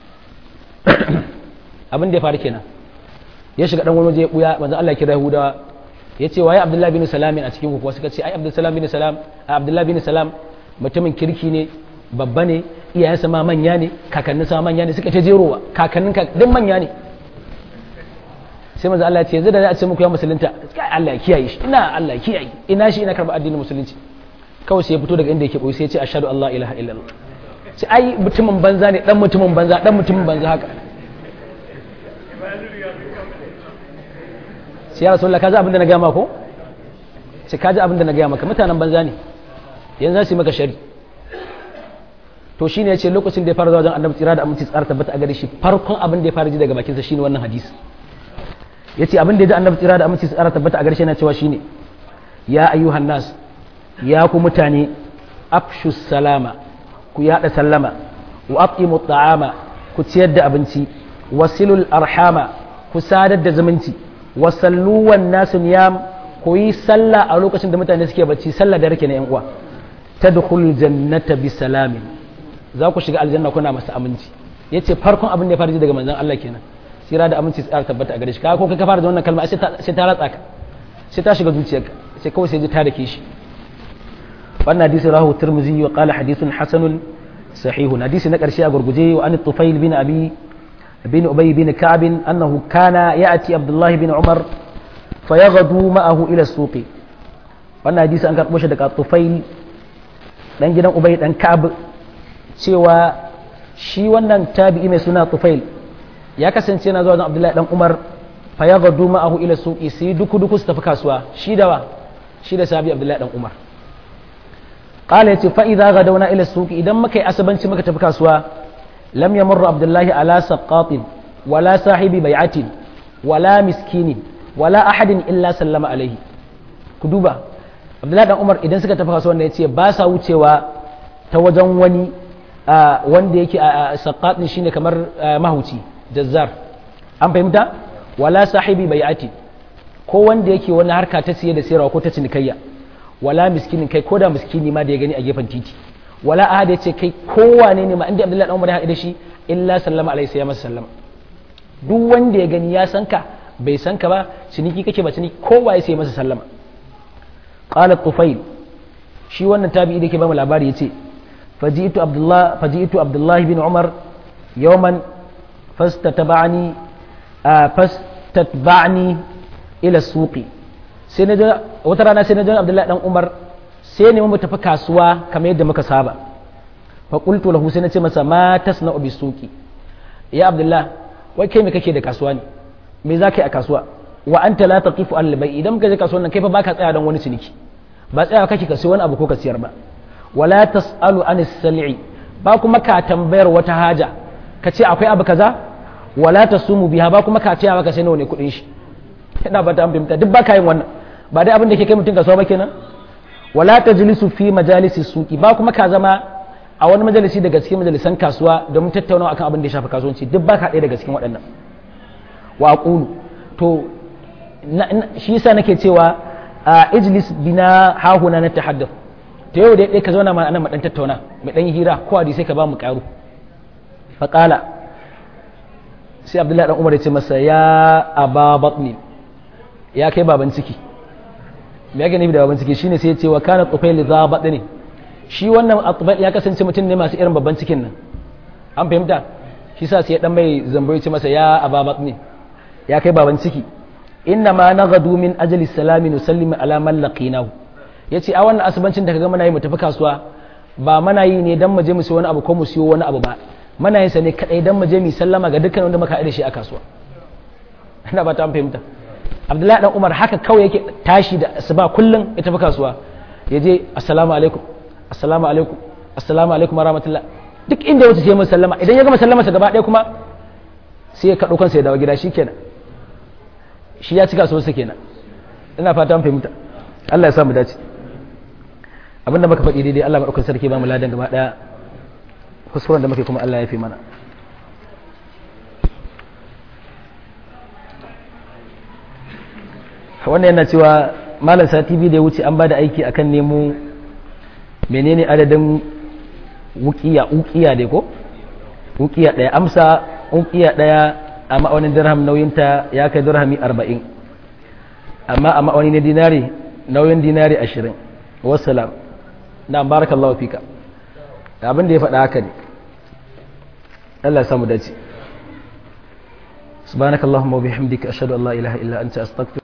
abin da ya faru kenan ya shiga dan wani waje ya ɓuya manzon Allah ya kira Yahudawa ya ce waye Abdullahi bin Salam a cikin ku kuwa suka ce ai Abdullahi bin Salam Abdullahi bin Salam mutumin kirki ne babba ne iyayensa ma manya ne kakanninsa ma manya ne suka ce jerowa kakannin ka duk manya ne sai manzo Allah ya ce zai da a ce muku ya musulunta kai Allah ya kiyaye shi ina Allah ya kiyaye ina shi ina karba addinin musulunci kawai sai ya fito daga inda yake boye sai ya ce ashhadu an la ilaha illallah sai ai mutumin banza ne dan mutumin banza dan mutumin banza haka sai ya rasulullah kaji abin da na gaya maka ko sai kaji abin da na gaya maka mutanen banza ne yanzu za su yi maka shari to shine ya ce lokacin da ya fara zuwa wajen annabi tsira da aminci tsara tabbata a gare shi farkon abin da ya fara ji daga bakinsa shine wannan hadisi ya ce abin da ya ji annabi tsira da aminci tsara tabbata a gare shi yana cewa shine ya ayyuhan nas ya ku mutane afshu salama ku yada sallama wa aqimu ta'ama ku ciyar da abinci wasilul arhama ku sadar da zumunci wasallu wan nasu niyam ku yi sallah a lokacin da mutane suke bacci sallah da rake na yan uwa tadkhulul jannata bi salamin za ku shiga aljanna kuna masa aminci yace farkon abin da ya fara ji daga manzon Allah kenan sira da aminci tsara tabbata a gare shi kaga ko kai ka fara da wannan kalma sai ta ratsa ka sai ta shiga zuciyarka sai kawai sai ji ta dake shi wannan hadisi rahu tirmizi wa qala hadithun hasanun sahihun hadisi na karshe a gurguje wa an tufail bin abi bin ubay bin ka'b annahu kana ya'ti abdullah bin umar fayaghdu ma'ahu ila suqi wannan hadisi an karbo shi daga tufail dan gidan ubay dan ka'b cewa shi wannan tabi'i mai suna tufail ya kasance yana zuwa wajen abdullahi dan umar fayaghdu ma'ahu ila suqi sai duku duku su tafi kasuwa shi da wa shi da sabi abdullahi dan umar قال يتي فإذا غدونا إلى السوق إذا ما كي أسبنت ما كتب كاسوا لم يمر عبد الله على سقاط ولا صاحب بيعة ولا مسكين ولا أحد إلا سلم عليه كدوبا عبد الله بن عمر إذا سكت كاسوا ne yace ba sa wucewa ta wajen wani wanda yake saqat ne shine kamar mahuci jazzar an fahimta wala sahibi bai'ati ko wanda yake wani harka ta siye da sayarwa ko ta cinikayya wala miskinin kai koda miskini ma da ya gani a gefen titi wala ahad ya ce kai kowane ne ma inda abdullahi dan umar ya haɗu da shi illa sallama alaihi sai ya masa sallama duk wanda ya gani ya san ka bai san ka ba ciniki kake ba ciniki kowa ya sai masa sallama qala tufail shi wannan tabi'i da ke ba mu labari yace faji'tu abdullah faji'tu abdullah bin umar yawman fastatabani fastatba'ni ila suqi sai na wata rana sai na ji abdullahi dan umar sai ne mu tafi kasuwa kamar yadda muka saba fa qultu lahu sai na ce masa ma tasna'u bi suqi ya abdullah wai kai me kake da kasuwa ne me za ka yi a kasuwa wa anta la taqifu al bai idan ka je kasuwan nan kai fa baka tsaya don wani ciniki ba tsaya kake ka sai wani abu ko ka siyar ba wala tasalu an sal'i ba kuma ka tambayar wata haja ka ce akwai abu kaza wala tasumu biha ba kuma ka ce ka sai nawa ne kudin shi ina ba ta fahimta duk baka yin wannan ba dai abin da ke kai mutum kasuwa ba kenan wala tajlisu fi majalisi suqi ba kuma ka zama a wani majalisi daga cikin majalisan kasuwa domin tattaunawa akan abin da ya shafi kasuwanci duk baka ɗaya daga cikin waɗannan wa aqulu to shi yasa nake cewa a ijlis bina hahuna na tahaddath to yau dai ka zauna ma anan mu dan tattauna mu dan hira ko hadisi ka ba mu karu fa qala sai abdullahi dan umar ya ce masa ya aba batni ya kai baban ciki me yake nufi da baban ciki shine sai ya ce wa kana tufail za batni shi wannan atbal ya kasance mutum ne masu irin babban cikin nan an fahimta shi sa sai ya dan mai zambo ya ce masa ya aba batni ya kai baban ciki inna ma naghadu min ajli salami nusallimu ala man laqinahu yace a wannan asubancin da kaga muna yi mu tafi kasuwa ba muna yi ne dan mu je mu siyo wani abu ko mu siyo wani abu ba muna yin sa ne kadai dan mu je mu sallama ga dukkan wanda muka haɗa shi a kasuwa ina ba ta fahimta Abdullahi dan Umar haka kawai yake tashi da asuba kullun ya tafi kasuwa ya je assalamu alaikum assalamu alaikum assalamu alaikum warahmatullah duk inda wata sai mu sallama idan ya gama sallama sa gaba ɗaya kuma sai ya kaɗo kansa ya dawo gida shikenan shi ya cika sosai kenan ina fatan fahimta Allah ya samu dace abinda muka faɗi daidai Allah maɗaukar sarki ba mu ladan gaba ɗaya kuskuren da muke kuma Allah ya fi mana wannan yana cewa malam sati biyu da ya wuce an ba da aiki akan nemo menene adadin wukiya ukiya dai ko ukiya ɗaya amsa ukiya ɗaya a ma'aunin dirham nauyinta ya kai dirhami arba'in amma a ma'auni na dinari nauyin dinari ashirin wassalam na barakallahu fika abin da ya faɗa haka ne Allah ya samu dace subhanakallahumma wa bihamdika ashhadu an la ilaha illa anta astaghfiruka